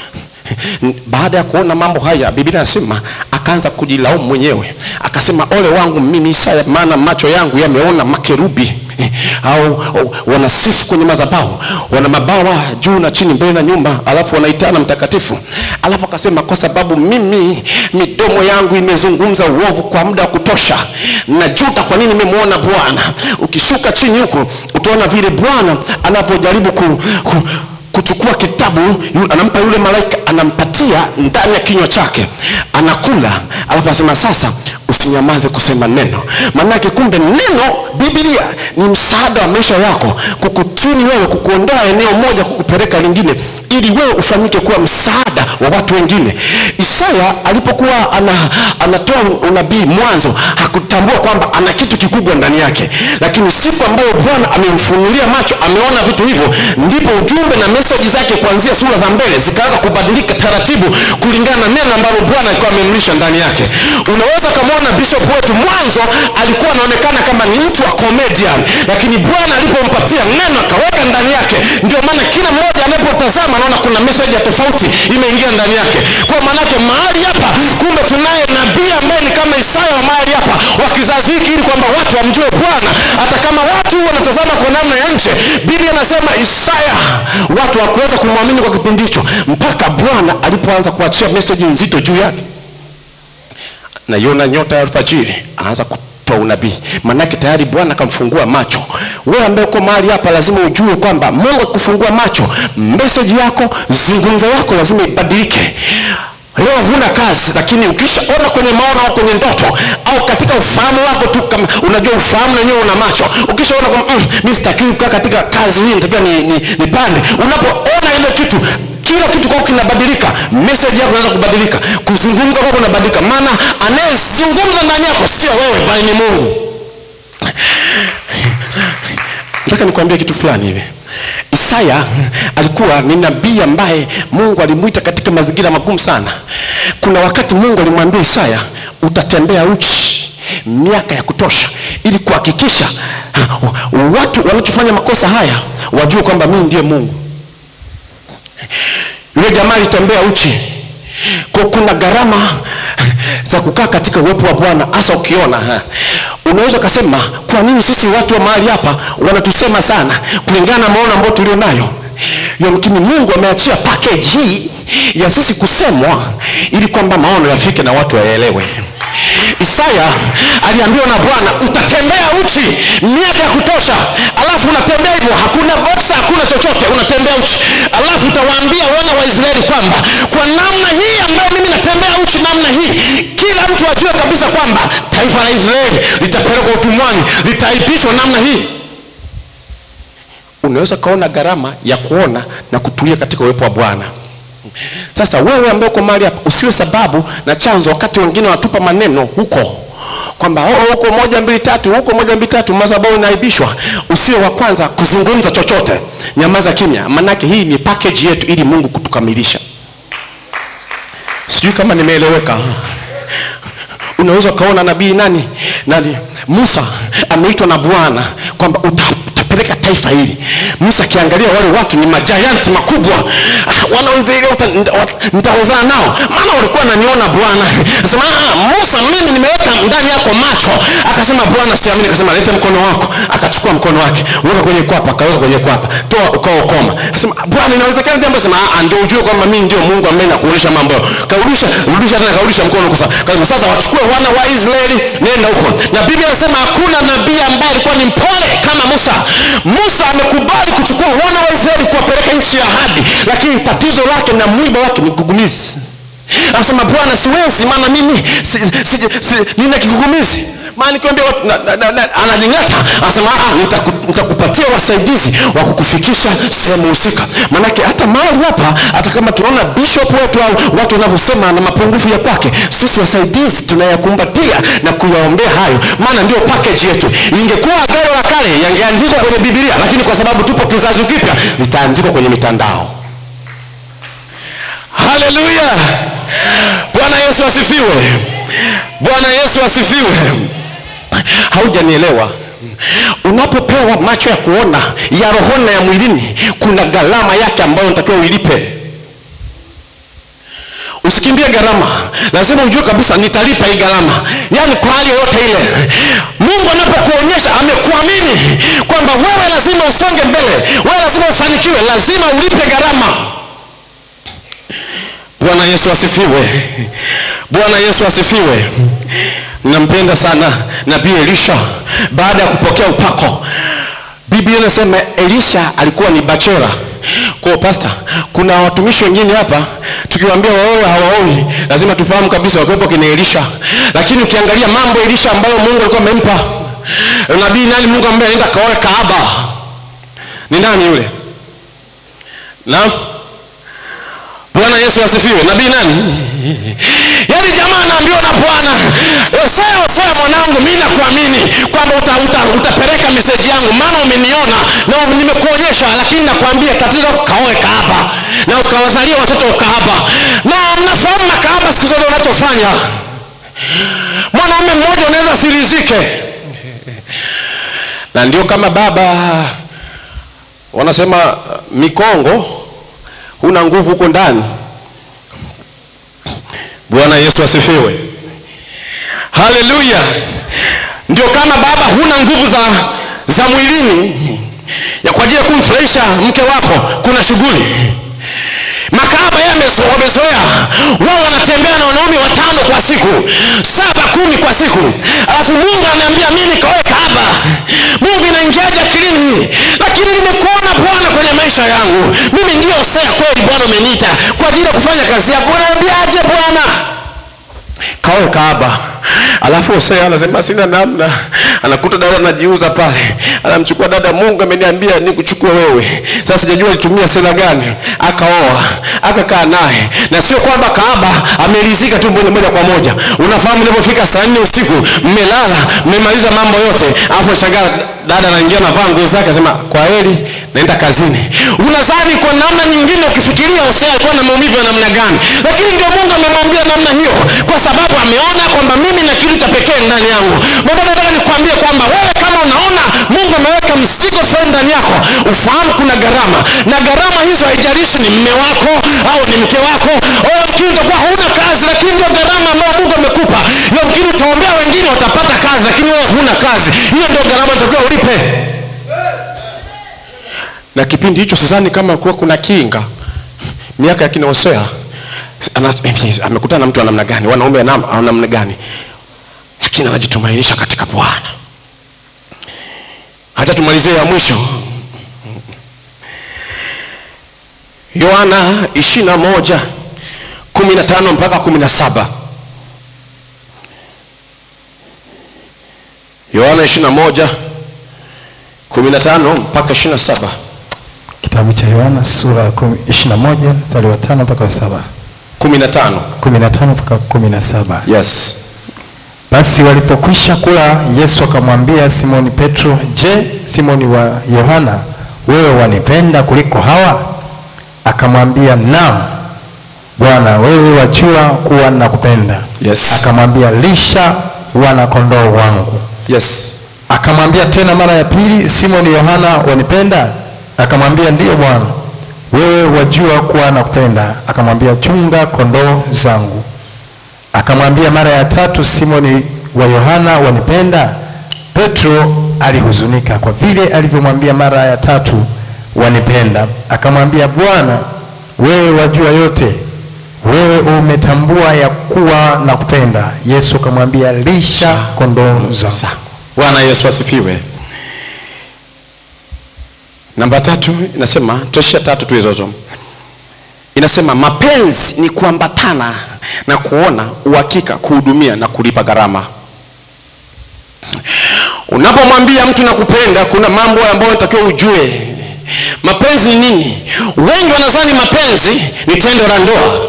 baada ya kuona mambo haya biblia anasema akaanza kujilaumu mwenyewe akasema ole wangu mimi isaya maana macho yangu yameona makerubi eh, au, au wanasifu kwenye madhabahu wana mabawa juu na chini mbele na nyumba alafu wanaitana mtakatifu alafu akasema kwa sababu mimi midomo yangu imezungumza uovu kwa muda wa kutosha najuta kwa nini nimemwona bwana ukishuka chini huku utaona vile bwana anavyojaribu ku, ku, kuchukua kitabu yu- anampa yule malaika anampatia ndani ya kinywa chake anakula alafu anasema sasa usinyamaze kusema neno maanake kumbe neno biblia ni msaada wa maisha yako kukutuni wewe kukuondoa eneo moja kukupeleka lingine ili wewe ufanyike kuwa msaada wa watu wengine isaya alipokuwa ana, anatoa unabii mwanzo hakutambua kwamba ana kitu kikubwa ndani yake lakini siku ambayo bwana amemfunulia macho ameona vitu hivyo ndipo ujumbe na meseji zake kuanzia sura za mbele zikaanza kubadilika taratibu kulingana na neno ambalo bwana alikuwa amemlisha ndani yake unaweza ukamwona bishop wetu mwanzo alikuwa anaonekana kama ni mtu wa comedian lakini bwana alipompatia neno akaweka ndani yake ndio maana kila mmoja anapotazama anaona kuna message ya tofauti imeingia ndani yake kwa maanake mahali hapa kumbe tunaye nabii nabii ambaye ni kama isaya wa mahali hapa wa kizazi hiki ili kwamba watu wamjue bwana hata kama watu wanatazama kwa namna ya nje biblia anasema isaya watu hawakuweza kumwamini kwa kipindi hicho mpaka bwana alipoanza kuachia meseji nzito juu yake naiona nyota ya alfajiri anaanza kutoa unabii maanake tayari bwana akamfungua macho wewe ambaye uko mahali hapa lazima ujue kwamba mungu akikufungua macho meseji yako zungumzo yako lazima ibadilike leo huna kazi lakini ukishaona kwenye maono au kwenye ndoto au katika ufahamu wako tu kama unajua ufahamu wenyewe una macho ukishaona kwamba mm, mi sitakiwi kukaa katika kazi hii nitakiwa ni, ni, nipande unapoona ile kitu kila kitu kwako kinabadilika message yako inaweza kubadilika kuzungumza kwako kunabadilika maana anayezungumza ndani yako sio wewe bali ni mungu nataka nikwambie kitu fulani hivi isaya alikuwa ni nabii ambaye mungu alimwita katika mazingira magumu sana kuna wakati mungu alimwambia isaya utatembea uchi miaka ya kutosha ili kuhakikisha ha, watu wanachofanya makosa haya wajue kwamba mii ndiye mungu yule jamaa alitembea uchi kwa kuna gharama za kukaa katika uwepo wa bwana hasa ukiona ha. unaweza ukasema kwa nini sisi watu wa mahali hapa wanatusema sana kulingana na maono ambayo tulio nayo yamkini mungu ameachia package hii ya sisi kusemwa ili kwamba maono yafike na watu wayaelewe isaya aliambiwa na bwana utatembea uchi miaka ya kutosha alafu unatembea hivyo hakuna boksa hakuna chochote unatembea uchi alafu utawaambia wana wa israeli kwamba kwa namna hii ambayo mimi natembea uchi namna hii kila mtu ajue kabisa kwamba taifa la israeli litapelekwa utumwani litaipishwa namna hii unaweza ukaona gharama ya kuona na kutulia katika uwepo wa bwana sasa wewe ambaye uko mahali hapa usiwe sababu na chanzo wakati wengine wanatupa maneno huko kwamba oh, huko moja mbili tatu huko moja mbili tatu madhabahu inaibishwa usiwe wa kwanza kuzungumza chochote nyamaza kimya manake hii ni package yetu ili mungu kutukamilisha sijui kama nimeeleweka unaweza ukaona nabii nani nani musa ameitwa na bwana kwamba uta utapeleka taifa hili musa akiangalia wale watu ni majayanti makubwa ah, wana wa Israeli wata- nita- wat- nitawezana nao maana walikuwa naniona bwana asema "Ah, musa mimi nimeweka ndani yako macho akasema bwana siamini akasema leta mkono wako akachukua mkono wake weka kwenye kwapa akaweka kwenye kwapa toa ukaokoma asema bwana inawezekana jambo asema "Ah, ndio ujue kwamba mimi ndio mungu ambaye nakuonyesha mambo yao karudisha rudisha tena karudisha mkono kwa kasema sasa wachukue wana wa israeli nenda huko na biblia inasema hakuna nabii ambaye alikuwa ni mpole kama musa musa amekubali kuchukua wana wa israeli kuwapeleka nchi ya ahadi lakini tatizo lake na mwiba wake ni kigugumizi anasema bwana siwezi maana mimi si, si, si, nina kigugumizi maana nikiambia watu na- na- na- na- anajing'ata anasema "Ah, nitaku- nitakupatia wasaidizi wa kukufikisha sehemu husika manake hata mahali hapa hata kama tunaona bishop wetu au watu wanavyosema na mapungufu ya kwake sisi wasaidizi tunayakumbatia na kuyaombea hayo maana ndio package yetu ingekuwa agano la kale yangeandikwa kwenye bibilia lakini kwa sababu tupo kizazi kipya zitaandikwa kwenye mitandao haleluya bwana yesu asifiwe bwana yesu asifiwe haujanielewa unapopewa macho ya kuona ya rohoni na ya mwilini kuna gharama yake ambayo unatakiwa uilipe usikimbie gharama lazima ujue kabisa nitalipa hii gharama yaani kwa hali yoyote ile mungu anapokuonyesha amekuamini kwamba wewe lazima usonge mbele wewe lazima ufanikiwe lazima ulipe gharama bwana yesu asifiwe bwana yesu asifiwe nampenda sana nabii elisha baada ya kupokea upako biblia inasema elisha alikuwa ni bachela kwa pasta kuna watumishi wengine hapa tukiwaambia waoe hawaoi lazima tufahamu kabisa wakiwepo kina elisha lakini ukiangalia mambo elisha ambayo mungu alikuwa amempa nabii nani mungu ambaye anaenda kaoe kaaba ni nani yule naam bwana yesu asifiwe nabii nani yaani jamaa anaambiwa na bwana osea osea mwanangu mi nakuamini kwamba uta, uta, utapeleka meseji yangu maana umeniona na nimekuonyesha lakini nakwambia tatizo kaoe kaaba na ukawazalia watoto ukahaba na mnafahamu makahaba siku zote unachofanya mwanaume mmoja unaweza asirizike na ndio kama baba wanasema uh, mikongo huna nguvu huko ndani bwana yesu asifiwe haleluya ndio kama baba huna nguvu za za mwilini ya kwa ajili ya kumfurahisha mke wako kuna shughuli makahaba yeye amezo- wamezoea wao wanatembea na wanaume watano kwa siku saba kumi kwa siku alafu mungu anaambia mi nikaoe kahaba mungu inaingiaje akilini hii lakini nimekuona bwana kwenye maisha yangu mimi ndio sea kweli bwana umeniita kwa ajili ya kufanya kazi yako unaambiaje bwana kaoe kaaba alafu Hosea anasema sina namna anakuta dada anajiuza pale anamchukua dada mungu ameniambia nikuchukue wewe sasa sijajua alitumia sera gani akaoa akakaa naye na sio kwamba kaaba amelizika tu moja moja kwa moja unafahamu ilipofika saa nne usiku mmelala mmemaliza mambo yote alafu shangaa dada anaingia navaa nguo zake asema kwa heri naenda kazini unadhani kwa namna nyingine ukifikiria hosea alikuwa na maumivu ya namna gani lakini ndio mungu amemwambia namna hiyo kwa sababu ameona kwamba mimi na kitu cha pekee ndani yangu baba nataka nikwambie kwamba wewe kama unaona mungu ameweka mzigo fulani ndani yako ufahamu kuna gharama na gharama hizo haijalishi ni mme wako au ni mke wako au mkini utakuwa hauna kazi lakini ndio gharama ambayo mungu amekupa yamkini utaombea wengine watapata kazi lakini wewe huna kazi hiyo ndio gharama natakiwa ulipe na kipindi hicho sidhani kama kuwa kuna kinga miaka ya kina hosea ana- amekutana na mtu wa namna gani wanaume wa nam- wa namna gani lakini anajitumainisha katika bwana hata tumalizie ya mwisho yohana ishiri na moja kumi na tano mpaka kumi na saba yohana ishiri na moja kumi na tano mpaka ishiri na saba Kitabu cha Yohana sura ya kumi- 21 mstari wa tano mpaka wa saba kumi na tano 15 mpaka 17. yes Basi walipokwisha kula, Yesu akamwambia Simoni Petro, je, Simoni wa Yohana, wewe wanipenda kuliko hawa? Akamwambia, naam Bwana, wewe wajua kuwa nakupenda. Yes. Akamwambia, lisha wana kondoo wangu. yes Akamwambia tena mara ya pili, Simoni Yohana, wanipenda? Akamwambia, ndiyo Bwana, wewe wajua kuwa nakupenda. Akamwambia, chunga kondoo zangu. Akamwambia mara ya tatu, Simoni wa Yohana, wanipenda? Petro alihuzunika kwa vile alivyomwambia mara ya tatu, wanipenda. Akamwambia, Bwana, wewe wajua yote, wewe umetambua ya kuwa nakupenda. Yesu akamwambia, lisha kondoo zangu. zangu bwana yesu asifiwe namba tatu inasema toshia tatu tu hizozo inasema mapenzi ni kuambatana na kuona uhakika kuhudumia na kulipa gharama unapomwambia mtu nakupenda kuna mambo ambayo unatakiwa ujue mapenzi ni nini wengi wanadhani mapenzi ni tendo la ndoa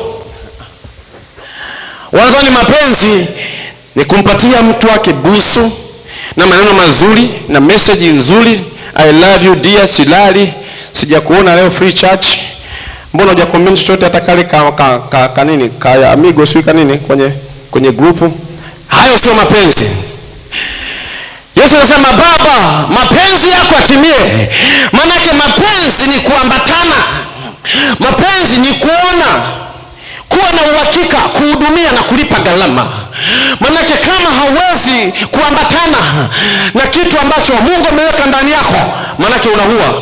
wanadhani mapenzi ni kumpatia mtu wake busu na maneno mazuri na meseji nzuri i love you dear silali sijakuona leo free church mbona huja comment chochote hata kale ka, ka, ka, ka nini ka amigo sio kanini kwenye kwenye grupu hayo sio mapenzi yesu anasema baba mapenzi yako atimie maanake mapenzi ni kuambatana mapenzi ni kuona kuwa na uhakika kuhudumia na kulipa gharama manake kama hauwezi kuambatana na kitu ambacho mungu ameweka ndani yako manake unaua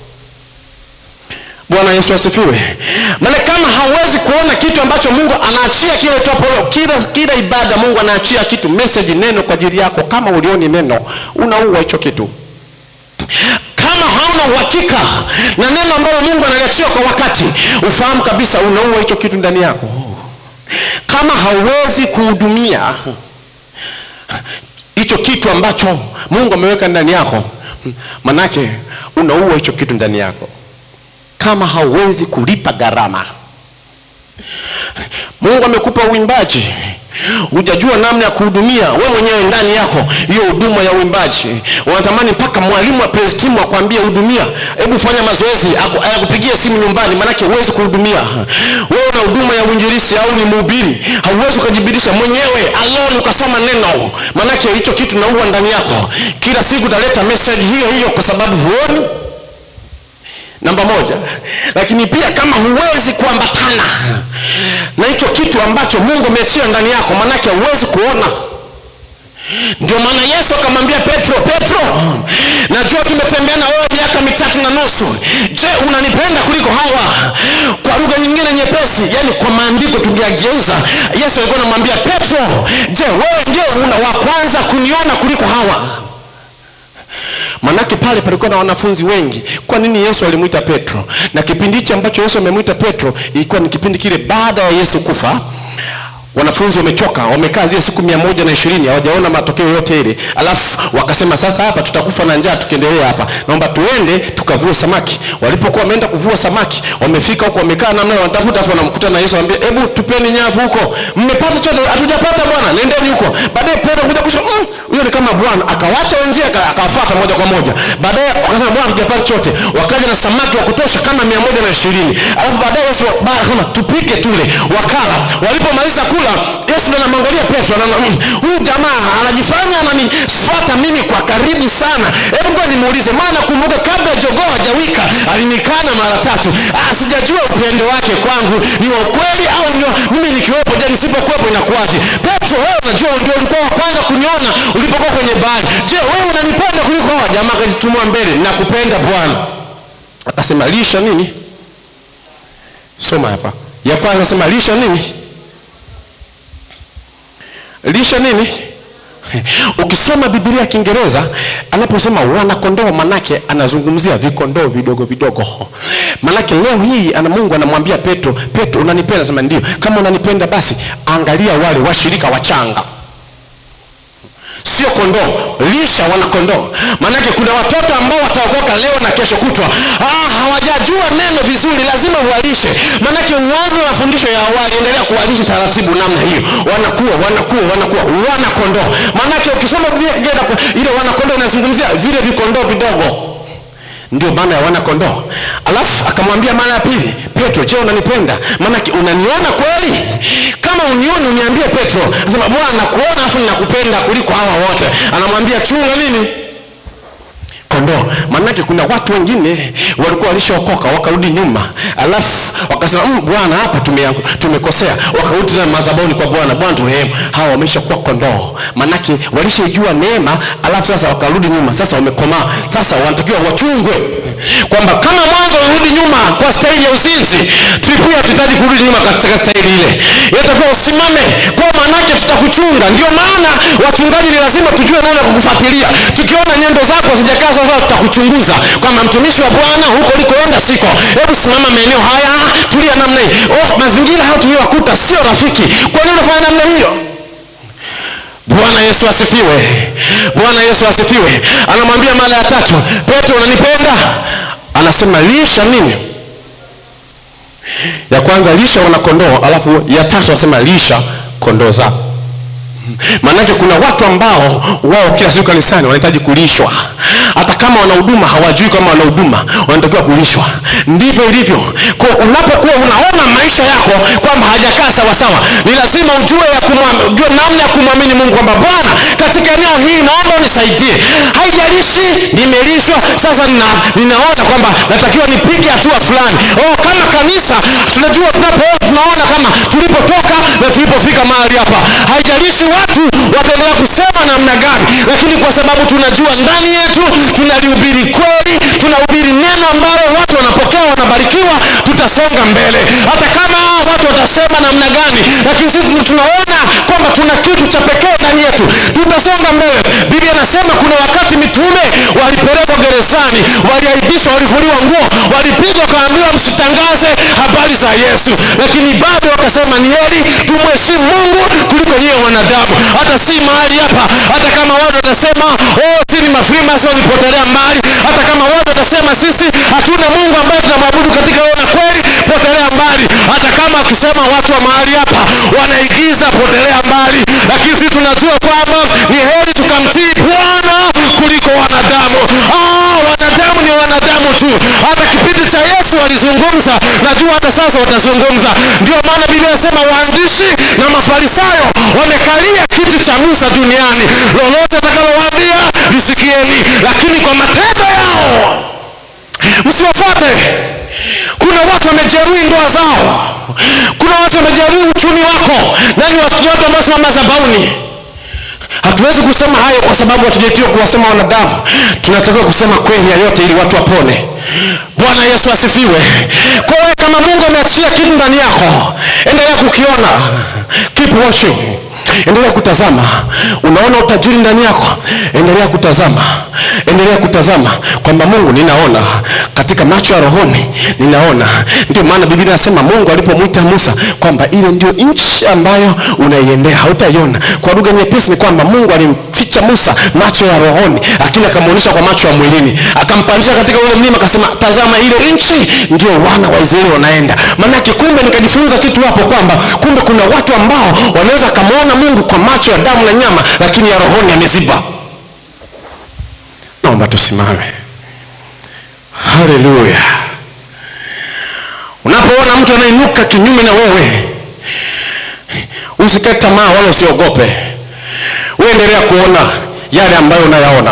bwana yesu asifiwe maana kama hauwezi kuona kitu ambacho mungu anaachia kile topolo kila, kila ibada mungu anaachia kitu message neno kwa ajili yako kama ulioni neno unaua hicho kitu kama hauna uhakika na neno ambalo mungu analiachia kwa wakati ufahamu kabisa unaua hicho kitu ndani yako kama hauwezi kuhudumia hicho kitu ambacho mungu ameweka ndani yako manake unaua hicho kitu ndani yako kama hauwezi kulipa gharama mungu amekupa uimbaji hujajua namna ya kuhudumia we mwenyewe ndani yako hiyo huduma ya uimbaji unatamani mpaka mwalimu wa praise team akwambie hudumia hebu fanya mazoezi aku- akupigie simu nyumbani maanake huwezi kuhudumia wewe una huduma ya uinjilisi au ni mhubiri hauwezi ukajibirisha mwenyewe alone ukasoma neno maanake hicho kitu naua ndani yako kila siku utaleta message hiyo hiyo kwa sababu huoni namba moja lakini pia kama huwezi kuambatana na hicho kitu ambacho mungu ameachia ndani yako manake huwezi kuona ndio maana yesu akamwambia petro petro najua tumetembea na wewe miaka mitatu na nusu je unanipenda kuliko hawa kwa lugha nyingine nyepesi yani kwa maandiko tungeageuza yesu alikuwa anamwambia petro je wewe ndio una wa kwanza kuniona kuliko hawa manake pale palikuwa na wanafunzi wengi kwa nini yesu alimwita petro na kipindi hichi ambacho yesu amemwita petro ilikuwa ni kipindi kile baada ya yesu kufa wanafunzi wamechoka wamekaa zile siku mia moja na ishirini hawajaona matokeo yote ile alafu wakasema sasa hapa tutakufa na njaa tukiendelea hapa naomba tuende tukavue samaki walipokuwa wameenda kuvua samaki wamefika huko wamekaa namna hiyo, wanatafuta afu wanamkuta na yesu anambia hebu tupeni nyavu huko mmepata chote hatujapata bwana nendeni huko baadaye petro kuja kusema "Mm, huyo ni kama bwana akawacha wenzie aka- akawafuata moja kwa moja baadaye wakasema bwana hatujapata chote wakaja na samaki wa kutosha kama mia moja na ishirini alafu baadaye yesu ba- akasema tupike tule wakala walipomaliza kula yesu ndo anamwangalia petro anaona "Mm, huyu jamaa anajifanya ananifuata mimi kwa karibu sana hebu ngoja nimuulize maana kumbuka kabla jogoo hajawika alinikana mara tatu ah, sijajua upendo wake kwangu ni wa ukweli au ni wa- mimi nikiwepo je nisipokuwepo inakuwaje petro wewe unajua ndio ulikuwa wa kwanza kuniona ulipokuwa kwenye bahari je wewe unanipenda kuliko hawa jamaa akajitumua mbele nakupenda bwana akasema lisha nini soma hapa ya kwanza sema lisha nini lisha nini ukisoma bibilia ya kiingereza anaposema wanakondoo manake anazungumzia vikondoo vidogo vidogo manake leo hii ana mungu anamwambia petro petro unanipenda sema ndio kama unanipenda basi angalia wale washirika wachanga sio kondoo lisha wana kondoo maanake kuna watoto ambao wataokoka leo na kesho kutwa ah, hawajajua neno vizuri lazima uwalishe maanake uanze mafundisho ya awali endelea kuwalisha taratibu namna hiyo wanakuwa wanakuwa wanakuwa wana kondoo maanake ukisoma Biblia Kiingereza, ile wana kondoo inazungumzia vile vikondoo vidogo ndio maana ya wana kondoo alafu akamwambia mara ya pili petro je unanipenda maanake unaniona kweli kama unioni uniambie petro anasema bwana nakuona alafu ninakupenda kuliko hawa wote anamwambia chunga nini kondoo maanake kuna watu wengine walikuwa walishaokoka wakarudi nyuma alafu wakasema "Mm, bwana hapa tume- tumekosea wakarudi tena madhabahuni kwa bwana bwana turehemu hawa wameshakuwa kondoo maanake walishaijua neema alafu sasa wakarudi nyuma sasa wamekomaa sasa wanatakiwa wachungwe kwamba kama mwanzo warudi nyuma kwa staili ya uzinzi tulipia hatuhitaji kurudi nyuma katika staili ile inatakiwa usimame kwa maanake tutakuchunga ndio maana wachungaji ni lazima tujue namna ya kukufuatilia tukiona nyendo zako zijakaa sasa tutakuchunguza kwamba mtumishi wa bwana huko ulikoenda siko hebu simama maeneo haya tulia namna hii oh, mazingira haya tuliyowakuta sio rafiki kwa nini unafanya namna hiyo bwana yesu asifiwe bwana yesu asifiwe anamwambia mara ya tatu petro unanipenda anasema lisha nini ya kwanza lisha wana kondoo alafu ya tatu anasema lisha kondoo zao maanake kuna watu ambao wao kila siku kanisani wanahitaji kulishwa hata kama wana huduma hawajui kama wana huduma wanatakiwa kulishwa ndivyo ilivyo kwa unapokuwa unaona maisha yako kwamba hajakaa sawasawa ni lazima ujue ya kumwam- ujue namna ya kumwamini mungu kwamba bwana katika eneo hii naomba unisaidie haijalishi nimelishwa sasa nina, ninaona kwamba natakiwa nipige hatua fulani oh, kama kanisa tunajua tunapo tunaona kama tulipotoka na tulipofika mahali hapa haijalishi watu wataendelea kusema namna gani lakini kwa sababu tunajua ndani yetu tunalihubiri kweli tunahubiri neno ambalo watu wanapokea wanabarikiwa tutasonga mbele hata kama watu watasema namna gani lakini sisi tunaona kwamba tuna kitu cha pekee ndani yetu tutasonga mbele biblia inasema kuna wakati mitume walipelekwa gerezani waliaibishwa walivuliwa nguo walipigwa wakaambiwa msitangaze habari za yesu lakini bado wakasema ni heri tumheshimu mungu kuliko nyiwe wanadamu hata si mahali hapa hata kama watu watasema oh, sisi mafrimas walipotelea mbali hata kama watu watasema sisi hatuna mungu ambaye tunamwabudu katika roho na kweli potelea mbali hata kama akisema watu wa mahali hapa wanaigiza potelea mbali lakini sisi tunajua kwamba ni heri tukamtii bwana kuliko wanadamu ah, wanadamu ni wanadamu tu hata kipindi cha yesu walizungumza najua hata sasa watazungumza ndio maana biblia inasema waandishi na mafarisayo wamekalia kiti cha musa duniani lolote atakalowaambia lisikieni lakini kwa matendo yao msiwafuate kuna watu wamejeruhi ndoa zao kuna watu wamejeruhi uchumi wako nani watu ambao simama zabauni hatuwezi kusema hayo kwa sababu hatujaitiwa kuwasema wanadamu tunatakiwa kusema kweli ya yote ili watu wapone bwana yesu asifiwe kwa hiyo kama mungu ameachia kitu ndani yako endelea kukiona keep watching endelea kutazama unaona utajiri ndani yako endelea kutazama endelea kutazama kwamba mungu ninaona katika macho ya rohoni ninaona ndio maana biblia inasema mungu alipomwita musa kwamba ile ndio nchi ambayo unaiendea hautaiona kwa lugha nyepesi ni kwamba mungu alimficha musa macho ya rohoni lakini akamwonyesha kwa macho ya mwilini akampandisha katika ule mlima akasema tazama ile nchi ndio wana wa israeli wanaenda maanake kumbe nikajifunza kitu hapo kwamba kumbe kuna watu ambao wanaweza akamwona mungu kwa macho ya damu na nyama lakini ya rohoni ameziba naomba tusimame haleluya unapoona mtu anainuka kinyume na wewe usikae tamaa wala usiogope uendelea kuona yale ambayo unayaona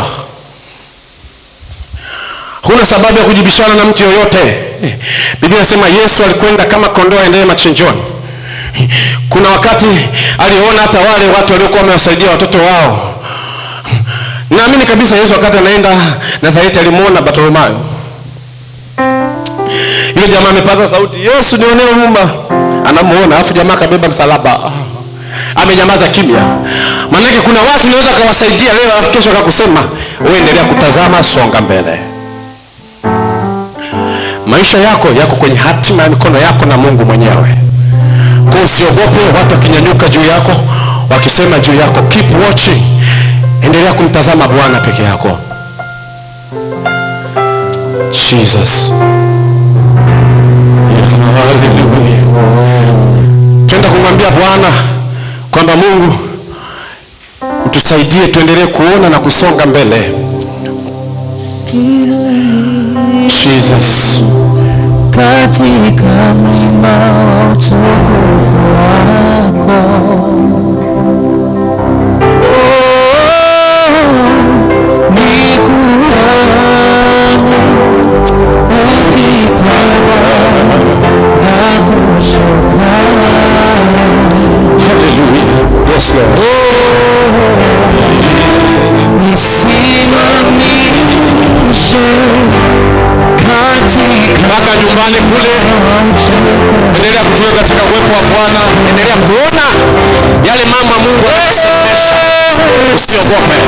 huna sababu ya kujibishana na mtu yoyote biblia inasema yesu alikwenda kama kondoo aendelee machinjoni kuna wakati aliona hata wale watu waliokuwa wamewasaidia watoto wao naamini kabisa yesu wakati anaenda nazareti alimwona bartolomayo yule jamaa amepaza sauti yesu nionee huruma anamuona alafu jamaa akabeba msalaba amenyamaza kimya maanake kuna watu unaweza akawasaidia leo alafu kesho akakusema uendelea kutazama songa mbele maisha yako yako kwenye hatima ya mikono yako na mungu mwenyewe kwa usiogope watu wakinyanyuka juu yako wakisema juu yako keep watching endelea kumtazama bwana peke yako jesus Hallelujah. twenda kumwambia bwana kwamba mungu utusaidie tuendelee kuona na kusonga mbele jesus katika mlima wa utukufu wako. Oh, nikuone ukipanda na kushuka. Hallelujah. Yes, Lord. Nisimamishe katika mpaka nyumbani kule endelea kutuweka katika uwepo wa bwana endelea kuona yale mambo ya mungu anayosemesha usiogope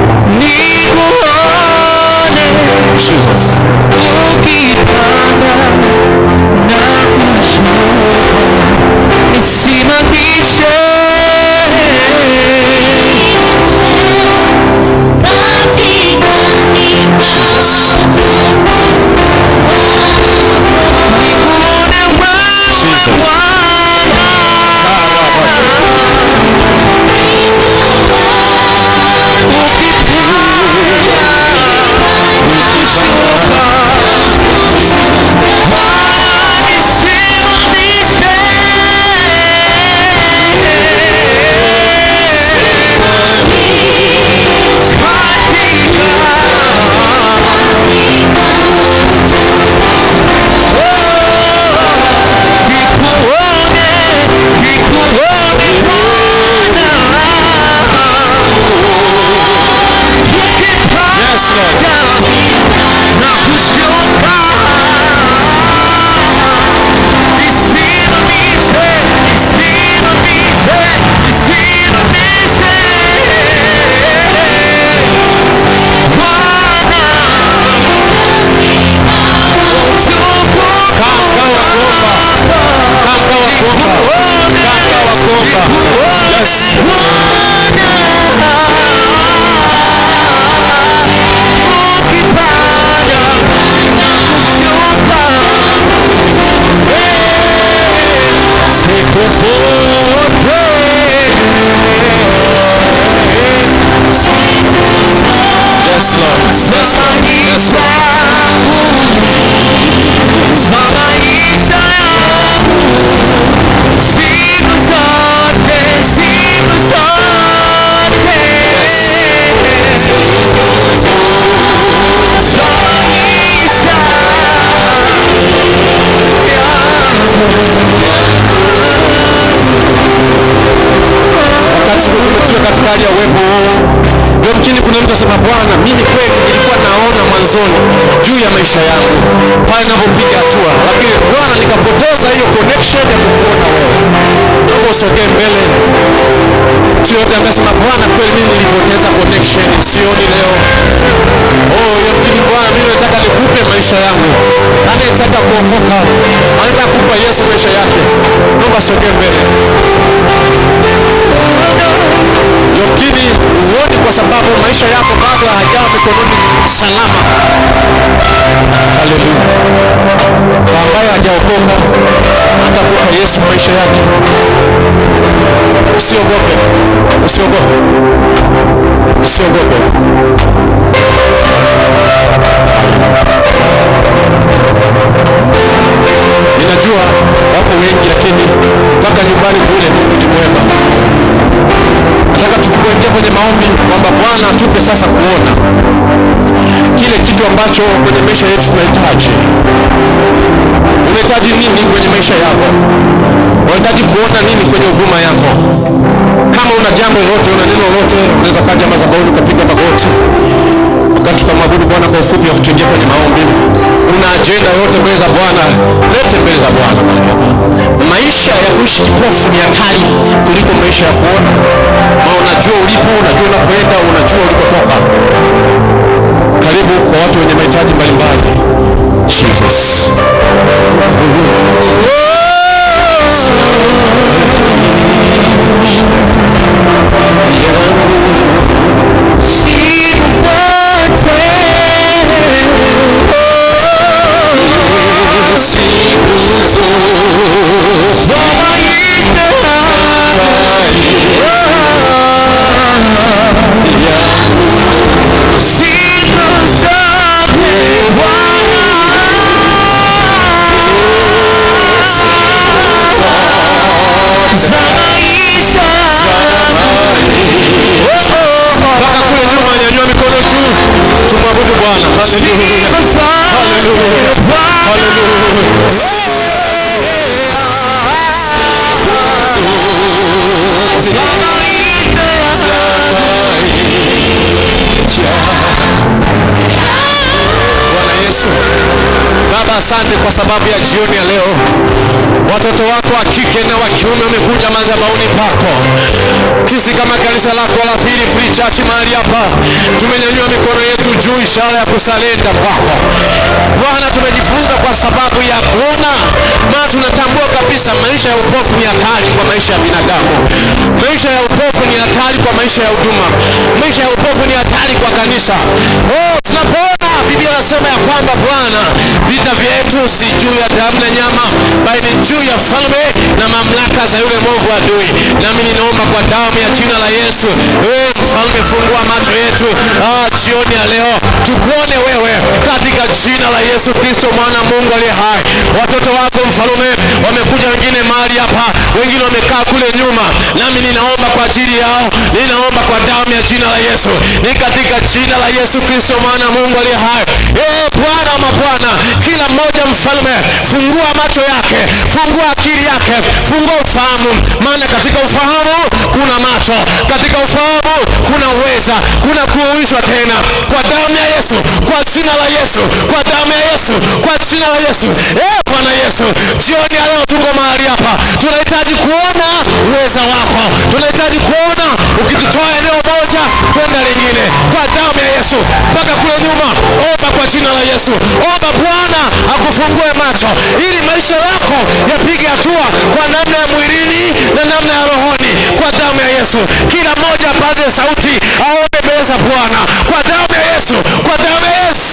nikuone jesus ukipanda na kushuka, nisimamishe nikuone wewe Bwana. Ukipanda pale ninapopiga hatua lakini bwana nikapoteza hiyo connection ya kukuona wewe naomba usogee mbele mtu yote ambaye sema bwana kweli mimi nilipoteza connection sioni leo oh yamkini bwana mimi nataka nikupe maisha yangu anayetaka kuokoka anataka kupa yesu maisha yake naomba sogee mbele yamkini huoni kwa sababu maisha yako bado hajawa mikononi salama haleluya kwa ambaye hajaokoka atakupa yesu maisha yake usiogope usiogope usiogope ninajua wapo wengi lakini mpaka nyumbani kule mungu ni mwema nataka tukuingia kwenye maombi kwamba bwana atupe sasa kuona kile kitu ambacho kwenye maisha yetu tunahitaji unahitaji nini kwenye maisha yako unahitaji kuona nini kwenye huduma yako kama una jambo lolote una neno lolote unaweza kaja madhabahuni ukapiga magoti wakati tukamwabudu bwana kwa ufupi wa kutuingia kwenye maombi una ajenda yoyote mbele za bwana lete mbele za bwana mahali hapa. maisha ya kuishi kipofu ni hatari kuliko maisha ya kuona ma unajua ulipo unajua unapoenda unajua ulikotoka karibu kwa watu wenye mahitaji mbalimbali jesus Siku zote siku zote mpaka kule nyuma nyanyua mikono juu tumwabudu bwana haleluya bwana yesu baba asante kwa sababu ya jioni ya leo watoto wako wa kike na wa kiume wamekuja madhabahuni pako sisi kama kanisa lako la pili free church mahali hapa tumenyanyua mikono yetu juu ishara ya kusalenda kwako bwana tumejifunza kwa sababu ya kuona maana tunatambua kabisa maisha ya upofu ni hatari kwa maisha ya binadamu maisha ya upofu ni hatari kwa maisha ya huduma maisha ya upofu ni hatari kwa kanisa oh, tunapoona biblia anasema ya kwamba bwana vita vyetu si juu ya damu na nyama bali ni juu ya falme na mamlaka za yule mwovu adui nami ninaomba kwa damu ya jina la yesu wewe mfalme fungua macho yetu ah, jioni ya leo tukuone wewe katika jina la yesu kristo mwana wa mungu aliye hai watoto wako mfalume wamekuja wengine mahali hapa wengine wamekaa kule nyuma nami ninaomba kwa ajili yao ninaomba kwa damu ya jina la yesu ni katika jina la yesu kristo mwana wa mungu aliye hai ee bwana wa mabwana kila mmoja mfalme fungua macho yake fungua akili yake fungua ufahamu maana katika ufahamu kuna macho katika ufahamu kuna uweza kuna kuuishwa tena kwa damu ya yesu kwa jina la yesu kwa damu ya yesu kwa jina la yesu ee bwana yesu jioni ya leo tuko mahali hapa tunahitaji kuona uweza wako tunahitaji kuona ukitutoa eneo moja kwenda lingine kwa damu ya yesu mpaka kule nyuma omba kwa jina la yesu omba bwana akufungue macho ili maisha yako yapige hatua kwa namna ya mwilini na namna ya rohoni kwa damu ya yesu kila mmoja apaze sauti aombe mbele za bwana kwa damu ya yesu kwa damu ya yesu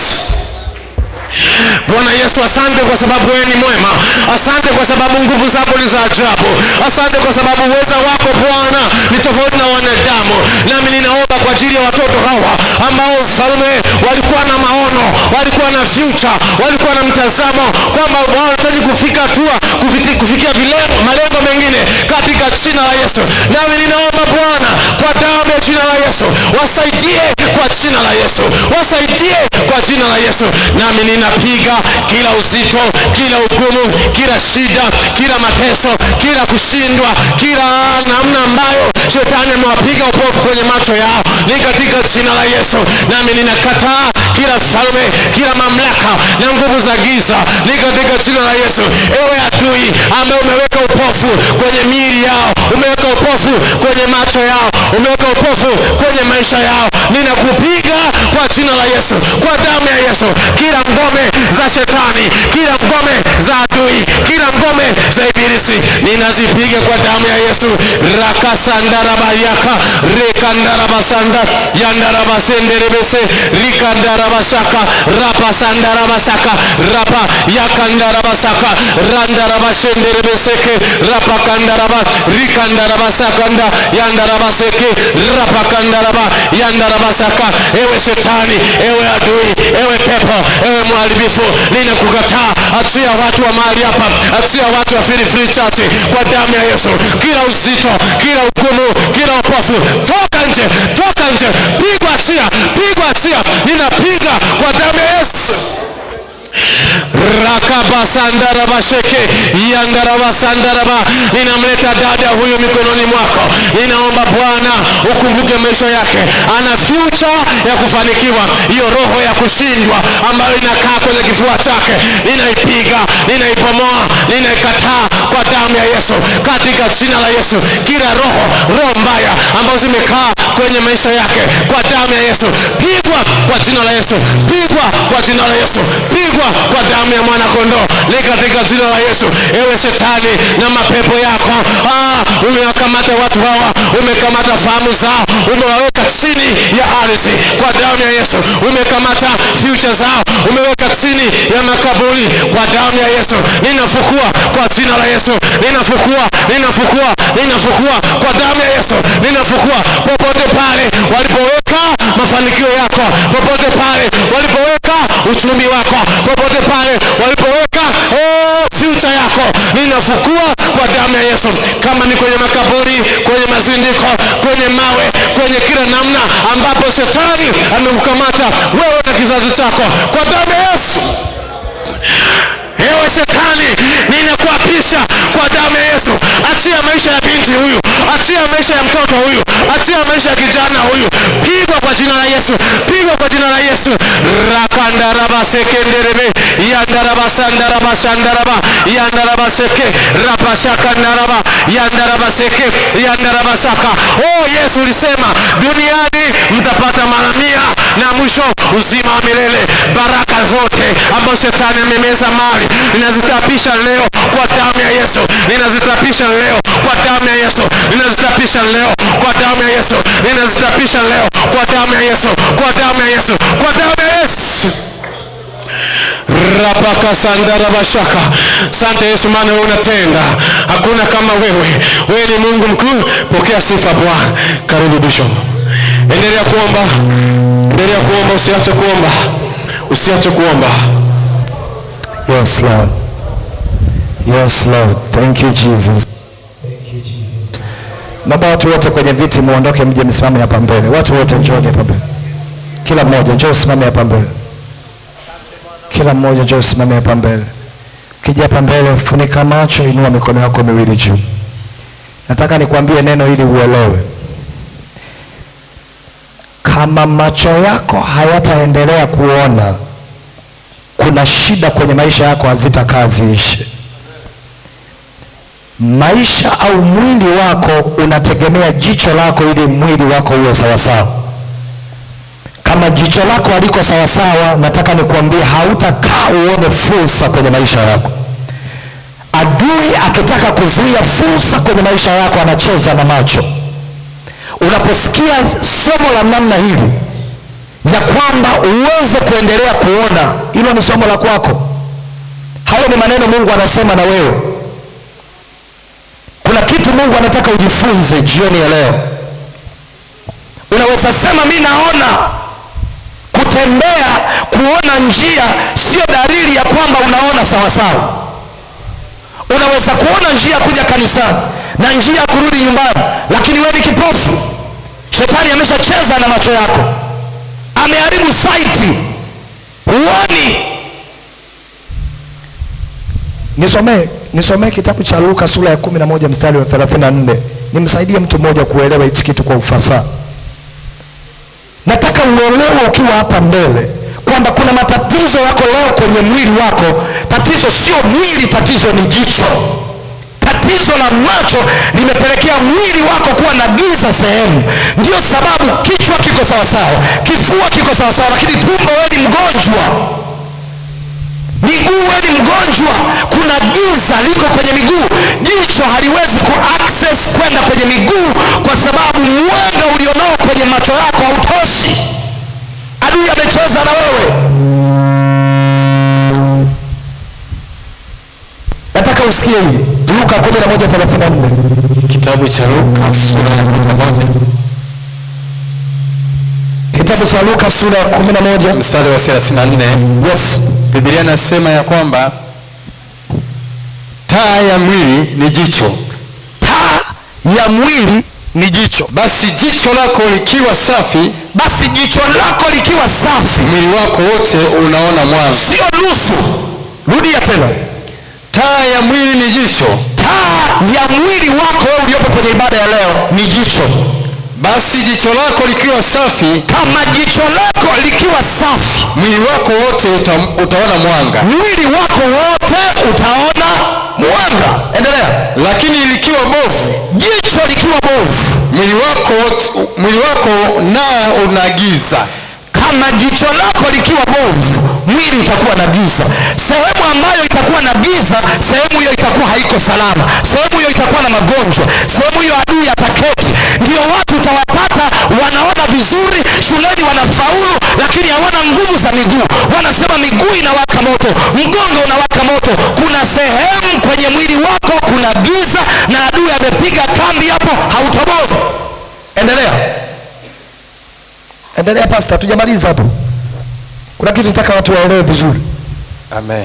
bwana yesu asante kwa sababu wewe ni mwema asante kwa sababu nguvu zako ni za ajabu asante kwa sababu uweza wako bwana ni tofauti na wanadamu nami ninaomba kwa ajili ya watoto hawa ambao mfalme walikuwa na maono walikuwa na future walikuwa na mtazamo kwamba wanahitaji kufika hatua kufiti- kufikia vile- malengo mengine katika jina la yesu nami ninaomba bwana kwa damu ya jina la yesu wasaidie kwa jina la yesu wasaidie kwa jina la yesu nami ninapiga kila uzito kila hukumu kila shida kila mateso kila kushindwa kila namna ambayo shetani amewapiga upofu kwenye macho yao ni katika jina la yesu nami ninakata ninakataa kila falme kila mamlaka na nguvu za giza ni katika jina la yesu ewe adui ambaye umeweka upofu kwenye miili yao umeweka upofu kwenye macho yao umeweka upofu kwenye maisha yao ninakupiga kwa jina la yesu kwa damu ya yesu kila ngome za shetani kila ngome za adui kila ngome za ibilisi ninazipiga kwa damu ya yesu rakasandarabayaka rekandarabasanda yandarabasenderebese rikandarabashaka rapasandarabasaka rapa yakandarabasaka randarabashenderebeseke rapakandaraba rikandarabasakanda yandarabaseke rapakandaraba yandarabasaka ewe shetani ewe adui ewe pepo ewe mharibifu ninakukataa achia watu wa mahali hapa achia watu wa Free Free Church kwa damu ya yesu kila uzito kila hukumu kila upofu toka nje toka nje pigwa achia pigwa achia ninapiga kwa damu ya yesu rakabasandarabasheke yandarabasandaraba ninamleta dada huyu mikononi mwako ninaomba bwana ukumbuke maisha yake ana future ya kufanikiwa hiyo roho ya kushindwa ambayo inakaa kwenye kifua chake ninaipiga ninaipomoa ninaikataa kwa damu ya yesu katika jina la yesu kila roho roho mbaya ambazo zimekaa kwenye maisha yake kwa damu ya yesu pigwa kwa jina la yesu pigwa kwa jina la yesu pigwa kwa damu ya mwana kondoo ni katika jina la yesu ewe shetani na mapepo yako ah, umewakamata watu hawa umekamata fahamu zao umewaweka chini ya ardhi kwa damu ya yesu umekamata future zao umeweka chini ya makaburi kwa damu ya yesu ninafukua kwa jina la yesu ninafukua ninafukua ninafukua kwa damu ya yesu ninafukua popote pale walipoweka mafanikio yako popote pale walipoweka uchumi wako popote pale walipoweka oh, future yako ninafukua kwa damu ya yesu kama ni kwenye makaburi kwenye mazindiko kwenye mawe kwenye kila namna ambapo shetani amekukamata wewe na kizazi chako kwa damu ya yesu ewe shetani ninakuapisha kwa damu ya yesu achia maisha ya binti huyu achia maisha ya mtoto huyu achia maisha ya kijana huyu pigwa kwa jina la yesu pigwa kwa jina la yesu rakandarabasekenderebe yandarabasandarabashandaraba yandarabaseke rapashakandaraba yandarabaseke yandarabasaka oh yesu ulisema duniani mtapata mara mia na mwisho uzima wa milele baraka zote ambazo shetani amemeza mali ninazitapisha leo kwa damu ya yesu ninazitapisha leo kwa damu ya yesu ninazitapisha leo kwa damu ya yesu ninazitapisha leo kwa damu ya yesu kwa damu ya yesu kwa damu ya yesu rapakasandarabashaka sante yesu maana wewe unatenda hakuna kama wewe wewe ni mungu mkuu pokea sifa bwana karibu bishop endelea kuomba endelea kuomba usiache kuomba usiache kuomba Yes, Lord. Yes, Lord. Thank you, Jesus. Naomba watu wote kwenye viti muondoke, mje msimame hapa mbele. Watu wote njooni hapa mbele, kila mmoja njoo usimame hapa mbele, kila mmoja njoo usimame hapa mbele. Ukija hapa mbele, funika macho, inua mikono yako miwili juu. Nataka nikwambie neno ili uelewe. Kama macho yako hayataendelea kuona kuna shida kwenye maisha yako hazitakaa ziishe. Maisha au mwili wako unategemea jicho lako ili mwili wako uwe sawasawa. Kama jicho lako haliko sawasawa, nataka nikuambie hautakaa uone fursa kwenye maisha yako. Adui akitaka kuzuia fursa kwenye maisha yako, anacheza na macho. Unaposikia somo la namna hili ya kwamba uweze kuendelea kuona, hilo ni somo la kwako. Hayo ni maneno Mungu anasema na wewe. Kuna kitu Mungu anataka ujifunze jioni ya leo. Unaweza sema mi naona. Kutembea, kuona njia sio dalili ya kwamba unaona sawasawa. Unaweza kuona njia ya kuja kanisani na njia ya kurudi nyumbani, lakini wewe ni kipofu. Shetani ameshacheza na macho yako ameharibu saiti, huoni. Nisomee nisomee kitabu cha Luka sura ya kumi na moja mstari wa 34. Nimsaidie mtu mmoja kuelewa hichi kitu kwa ufasaha. nataka uelewe ukiwa hapa mbele kwamba kuna matatizo yako leo kwenye mwili wako tatizo sio mwili tatizo ni jicho tatizo la macho limepelekea mwili wako kuwa na giza sehemu ndio sababu kichwa kiko sawasawa kifua kiko sawasawa lakini tumbo wewe ni mgonjwa miguu wewe ni mgonjwa kuna giza liko kwenye miguu jicho haliwezi ku access kwenda kwenye miguu kwa sababu mwanga ulionao kwenye macho yako hautoshi adui amecheza na wewe nataka usikie hii luka 11:34 Kitabu cha Luka sura ya 11 kitabu cha luka sura ya 11 mstari wa 34 yes Biblia inasema ya kwamba taa ya mwili ni jicho. taa ya mwili ni jicho Basi jicho lako likiwa safi, basi jicho lako likiwa safi mwili wako wote unaona mwanga. sio nusu rudia tena Taa ya mwili ni jicho. taa ya mwili wako wewe uliopo kwenye ibada ya leo ni jicho Basi jicho lako likiwa safi, kama jicho lako likiwa safi mwili wako wote uta, utaona mwanga. mwili wako wote utaona mwanga endelea Lakini likiwa bovu, jicho likiwa bovu mwili wako wote, mwili wako nao una giza. kama jicho lako likiwa bovu mwili utakuwa na giza sehemu ambayo itakuwa na giza sehemu hiyo itakuwa haiko salama sehemu hiyo itakuwa na magonjwa sehemu hiyo adui ataketi ndio watu utawapata wanaona vizuri shuleni wanafaulu lakini hawana nguvu za miguu wanasema miguu inawaka moto mgongo unawaka moto kuna sehemu kwenye mwili wako kuna giza na adui amepiga kambi hapo hautobozi endelea endelea pasta tujamaliza hapo kuna kitu nataka watu waelewe vizuri Amen.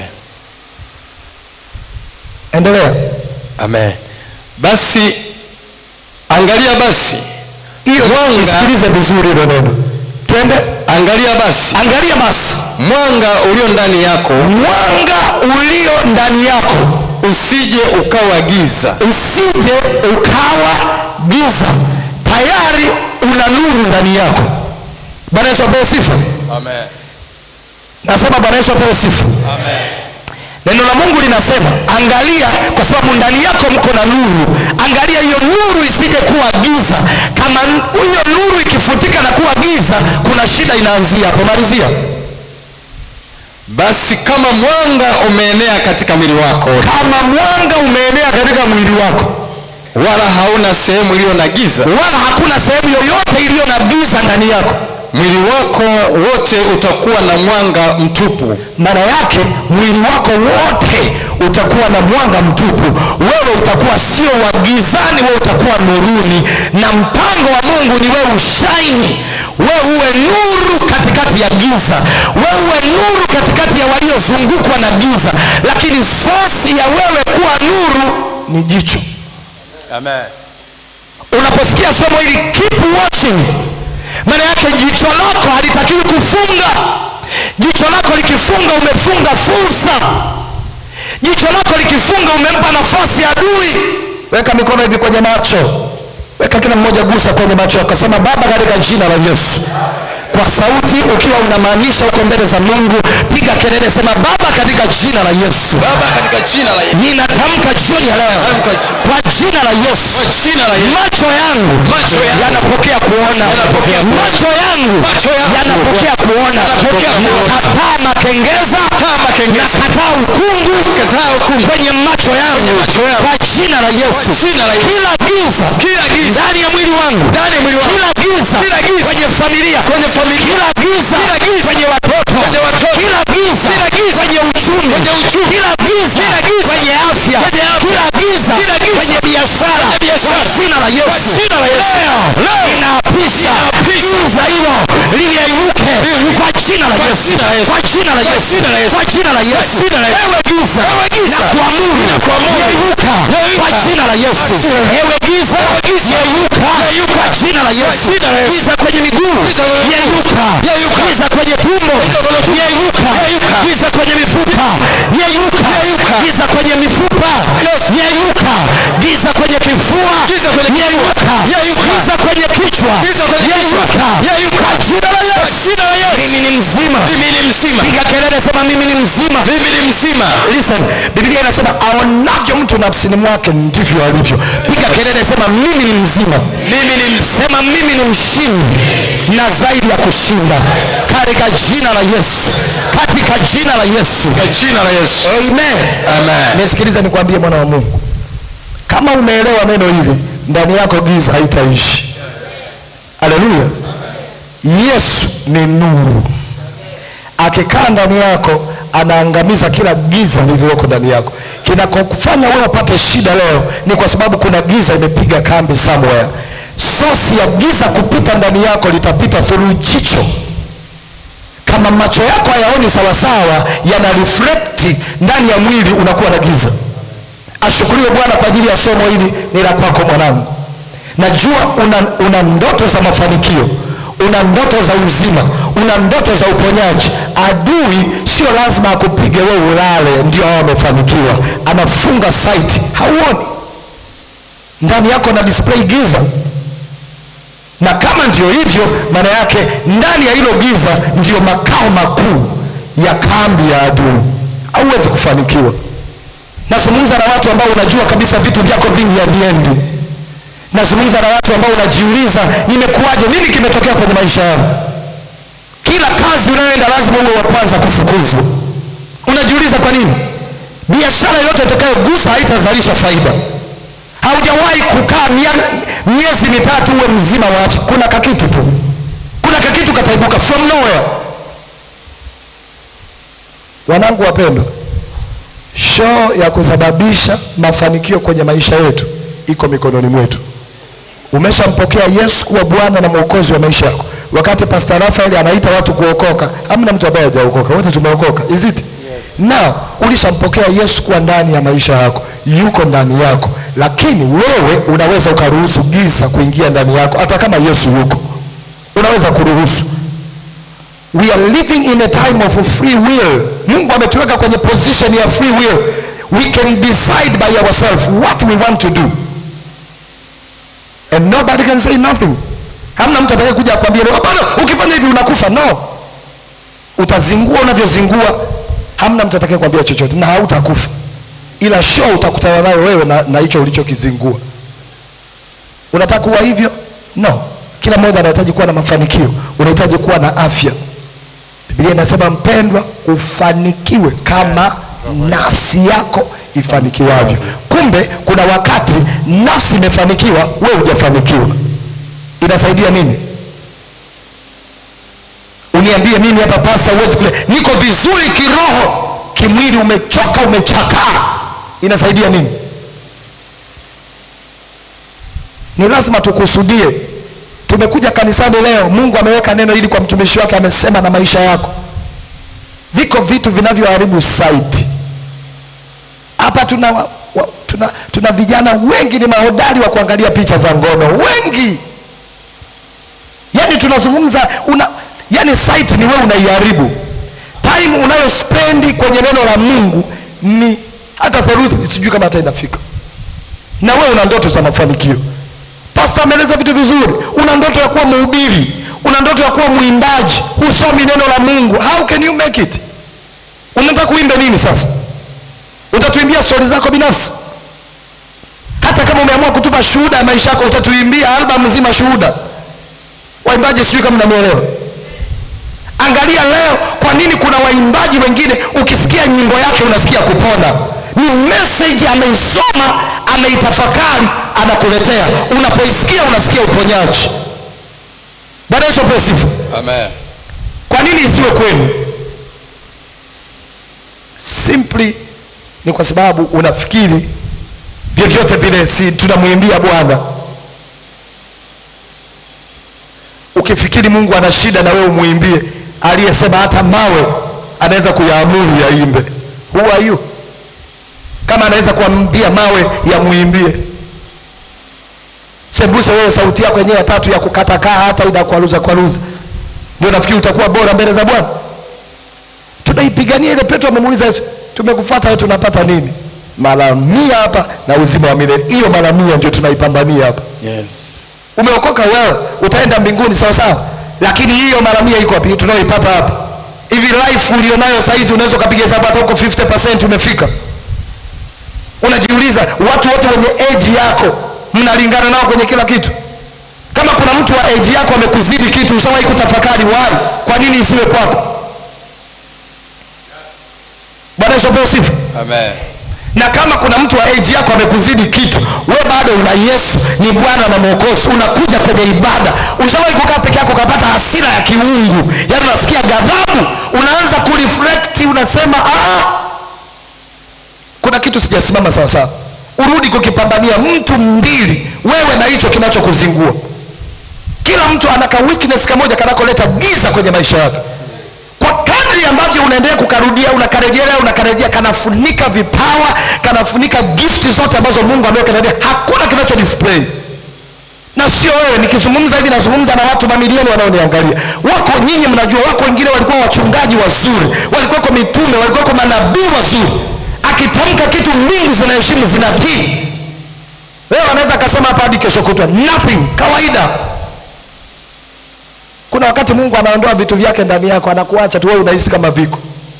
endelea Amen. Basi angalia basi hiyo Mwanga. isikilize vizuri hilo neno twende angalia basi angalia basi mwanga ulio ndani yako mwanga ulio ndani yako usije ukawa giza usije ukawa giza tayari una nuru ndani yako bwana yesu apewe sifa Amen. nasema bwana yesu apewe sifa neno la mungu linasema angalia kwa sababu ndani yako mko na nuru angalia hiyo nuru isije kuwa giza kama n- hiyo nuru ikifutika na kuwa giza kuna shida inaanzia hapo malizia basi kama mwanga umeenea katika mwili wako kama mwanga umeenea katika mwili wako wala hauna sehemu iliyo na giza wala hakuna sehemu yoyote iliyo na giza ndani yako mwili wako wote utakuwa na mwanga mtupu maana yake mwili wako wote utakuwa na mwanga mtupu wewe utakuwa sio wa gizani wewe utakuwa nuruni na mpango wa mungu ni wewe ushaini wewe uwe nuru katikati ya giza wewe uwe nuru katikati ya waliozungukwa na giza lakini sosi ya wewe kuwa nuru ni jicho Amen. unaposikia somo hili keep watching maana yake jicho lako halitakiwi kufunga jicho lako likifunga umefunga fursa jicho lako likifunga umempa nafasi adui weka mikono hivi kwenye macho weka kila mmoja gusa kwenye macho yako sema baba katika jina la yesu kwa sauti ukiwa unamaanisha uko mbele za mungu piga kelele sema baba katika jina la yesu baba katika jina la Yesu ninatamka jioni ya leo Tamka ji- kwa jina la yesu kwa jina la Yesu macho yangu Macho yangu. yanapokea kuona Yanapokea kuona. macho yangu Macho yangu. yanapokea kuona Yanapokea kuona. nakataa makengeza Kataa makengeza. nakataa ukungu Kataa ukungu. kwenye macho yangu Kwenye macho yangu. kwa jina la yesu Kwa jina la Yesu. kila giza Kila giza. ndani ya mwili wangu Ndani ya mwili wangu. kila giza Kila giza. kwenye familia Kwenye familia. kila giza Kila giza. kwenye watoto Kwenye watoto. kila giza Kila giza. kwenye uchumi Kwenye uchumi. kila giza Kila giza. kwenye afya Kwenye afya. kila giza Kila giza. kwenye biashara Kwenye biashara. kwa jina la Yesu Kwa jina la Yesu. leo Leo. ninaapisha Ninaapisha. giza hilo liyeyuke kwa jina la Kwa Yesu jina la Yesu. kwa jina la Kwa Yesu jina la Yesu. kwa jina la Yesu jina la Yesu. ewe giza Ewe giza. na kuamuru Ninakuamuru. yeyuka Yeyuka. kwa jina la Yesu Kwa jina la- ewe giza yeyuka Yeyuka. kwa jina la Yesu jina la Yesu. giza kwenye miguu Giza kwenye miguu. yeyuka Yeyuka. giza kwenye tumbo Giza kwenye tumbo. yeyuka Yeyuka. giza kwenye mifupa yeyuka Yeyuka. giza kwenye mifupa Yes. yeyuka giza kwenye kwenye kifua Giza kwenye kifua. yeyuka Yeyuka. giza kwenye kichwa Giza kwenye kichwa. yeyuka Yeyuka. kwa jina la Kwa Yesu jina la Yesu. mimi ni mzima Mimi ni mzima. piga kelele sema mimi ni mzima Mimi ni mzima. listen biblia inasema aonavyo mtu nafsini mwake ndivyo alivyo piga kelele sema mimi ni mzima Mimi ni mzima. sema mimi ni mshindi na zaidi ya kushinda katika jina la yesu katika jina la yesu Kwa jina la Yesu. amen Amen. nisikilize nikwambie mwana wa mungu kama umeelewa neno hili ndani yako giza haitaishi haleluya yesu ni nuru akikaa ndani yako anaangamiza kila giza lililoko ndani yako kinakofanya wewe upate shida leo ni kwa sababu kuna giza imepiga kambi somewhere sosi ya giza kupita ndani yako litapita through jicho kama macho yako hayaoni sawasawa yana reflect ndani ya mwili unakuwa na giza ashukuriwe bwana kwa ajili ya somo hili ni la kwako mwanangu najua una, una ndoto za mafanikio una ndoto za uzima una ndoto za uponyaji adui sio lazima akupige wewe ulale ndio awe amefanikiwa anafunga site hauoni ndani yako na display giza na kama ndio hivyo maana yake ndani ya hilo giza ndio makao makuu ya kambi ya adui hauwezi kufanikiwa nazungumza na watu ambao unajua kabisa vitu vyako vingi haviendi nazungumza na watu ambao unajiuliza nimekuwaje nini kimetokea kwenye maisha yangu kila kazi unayoenda lazima uwe wa kwanza kufukuzwa unajiuliza kwa nini biashara yote itakayogusa haitazalisha faida haujawahi kukaa mia- miezi mitatu uwe mzima wa afya kuna kakitu tu kuna kakitu kataibuka from nowhere wanangu wapendwa shoo ya kusababisha mafanikio kwenye maisha yetu iko mikononi mwetu umeshampokea yesu kuwa bwana na mwokozi wa maisha yako wakati pastor rafael anaita watu kuokoka hamna mtu ambaye hajaokoka wote tumeokoka is it yes. na ulishampokea yesu kuwa ndani ya maisha yako yuko ndani yako lakini wewe unaweza ukaruhusu giza kuingia ndani yako hata kama yesu yuko unaweza kuruhusu we are living in a time of free will mungu ametuweka kwenye position ya free will we can decide by ourselves what we want to do and nobody can say nothing hamna mtu atakaye kuja akwambia leo hapana ukifanya hivi unakufa no utazingua unavyozingua hamna mtu atakaye kuambia chochote na hautakufa ila show utakutana nayo wewe na, na hicho ulichokizingua unataka kuwa hivyo no kila mmoja anahitaji kuwa na mafanikio unahitaji kuwa na afya biblia inasema mpendwa ufanikiwe kama nafsi yako ifanikiwavyo kumbe kuna wakati nafsi imefanikiwa wewe hujafanikiwa inasaidia nini uniambie mimi hapa pasa uwezi kule niko vizuri kiroho kimwili umechoka umechakaa inasaidia nini ni lazima tukusudie tumekuja kanisani leo mungu ameweka neno hili kwa mtumishi wake amesema na maisha yako viko vitu vinavyoharibu site hapa tuna, wa, wa, tuna, tuna vijana wengi ni mahodari wa kuangalia picha za ngono wengi yani tunazungumza una yani site ni wewe unaiharibu time unayospendi kwenye neno la mungu ni hata theluthi sijui kama hata inafika na wewe una ndoto za mafanikio pasta ameeleza vitu vizuri una ndoto ya kuwa mhubiri una ndoto ya kuwa mwimbaji husomi neno la mungu how can you make it unataka kuimbe nini sasa utatuimbia stori zako binafsi hata kama umeamua kutupa shuhuda ya maisha yako utatuimbia albamu nzima shuhuda waimbaji sijui kama mnanielewa angalia leo kwa nini kuna waimbaji wengine ukisikia nyimbo yake unasikia kupona ni message ameisoma ameitafakari anakuletea unapoisikia unasikia uponyaji bwana yesu apewe sifa Amen. kwa nini isiwe kwenu simply ni kwa sababu unafikiri vyovyote vile si tunamwimbia bwana ukifikiri mungu ana shida na wewe umwimbie aliyesema hata mawe anaweza kuyaamuru yaimbe who are you kama anaweza kuambia mawe yamwimbie sembuse wewe sauti yako yenyewe ya tatu ya kukatakaa hata inakwaruza kwaruza ndio nafikiri utakuwa bora mbele za bwana tunaipigania ile petro amemuuliza yesu tumekufuata wewe tunapata nini mara mia hapa na uzima wa milele hiyo mara mia ndio tunaipambania hapa Yes. umeokoka wewe utaenda mbinguni sawa sawa lakini hiyo mara mia iko wapi tunayoipata hapa hivi life ulionayo saizi unaweza ukapiga hesabu hata huko 50% umefika unajiuliza watu wote wenye age yako mnalingana nao kwenye kila kitu kama kuna mtu wa age yako amekuzidi kitu ushawahi kutafakari why kwa nini isiwe kwako bwana yesu apewe sifa Amen. na kama kuna mtu wa age yako amekuzidi kitu we bado una yesu ni bwana na mwokozi unakuja kwenye ibada ushawahi kukaa peke yako ukapata hasira ya kiungu yaani unasikia ghadhabu unaanza kureflect unasema ah, kuna kitu sijasimama sawasawa urudi kukipambania mtu mbili wewe na hicho kinachokuzingua kila mtu ana ka weakness kamoja kanakoleta giza kwenye maisha yake kwa kadri ambavyo unaendelea kukarudia unakarejelea unakarejea kanafunika vipawa kanafunika gifti zote ambazo mungu ameweka ndani hakuna kinacho display na sio wewe nikizungumza hivi nazungumza na watu mamilioni wanaoniangalia wako nyinyi mnajua wako wengine walikuwa wachungaji wazuri walikuwako mitume walikuwako manabii wazuri akitamka kitu mbingu zinaheshimu zinatii wewe anaweza akasema hapa hadi kesho kutwa nothing kawaida kuna wakati mungu anaondoa vitu vyake ndani yako anakuacha tu wewe unahisi kama viko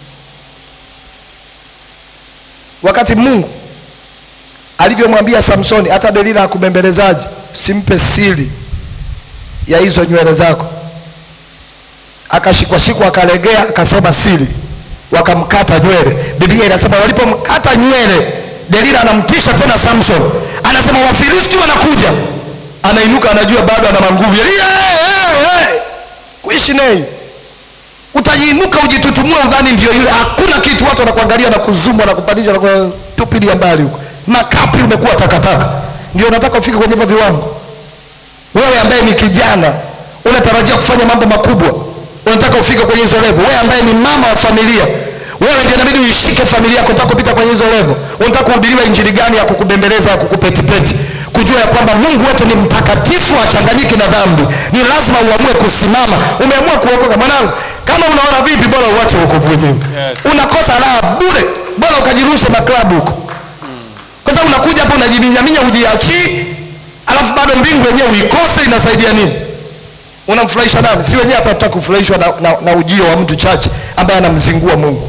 wakati mungu alivyomwambia samsoni hata delila akubembelezaji simpe siri ya hizo nywele zako akashikwashikwa akalegea akasema siri wakamkata nywele biblia inasema walipomkata nywele delila anamtisha tena samson anasema wafilisti wanakuja anainuka anajua bado ana manguvu hey, hey, hey. kuishi nei utajiinuka ujitutumue udhani ndio yule hakuna kitu watu wanakuangalia na kuzumwa na kupandisha na kutupilia mbali huko makapi umekuwa takataka ndio unataka ufike kwenye hivyo viwango wewe ambaye ni kijana unatarajia kufanya mambo makubwa unataka ufike kwenye hizo levo wewe ambaye ni mama wa familia wewe ndio inabidi uishike familia yako unataka kupita kwenye hizo levo unataka kuhubiriwa injili gani ya kukubembeleza ya kukupetipeti kujua ya kwamba mungu wetu ni mtakatifu achanganyiki na dhambi ni lazima uamue kusimama umeamua kuokoka mwanangu kama unaona vipi bora uache wokovu wenyewe Yes. unakosa raha bure bora ukajirushe maklabu huko kwa sababu unakuja hapo unajiminyaminya ujiachii alafu bado mbingu yenyewe uikose inasaidia nini unamfurahisha nani si wenyewe hata tutaki kufurahishwa na, na, na ujio wa mtu chache ambaye anamzingua mungu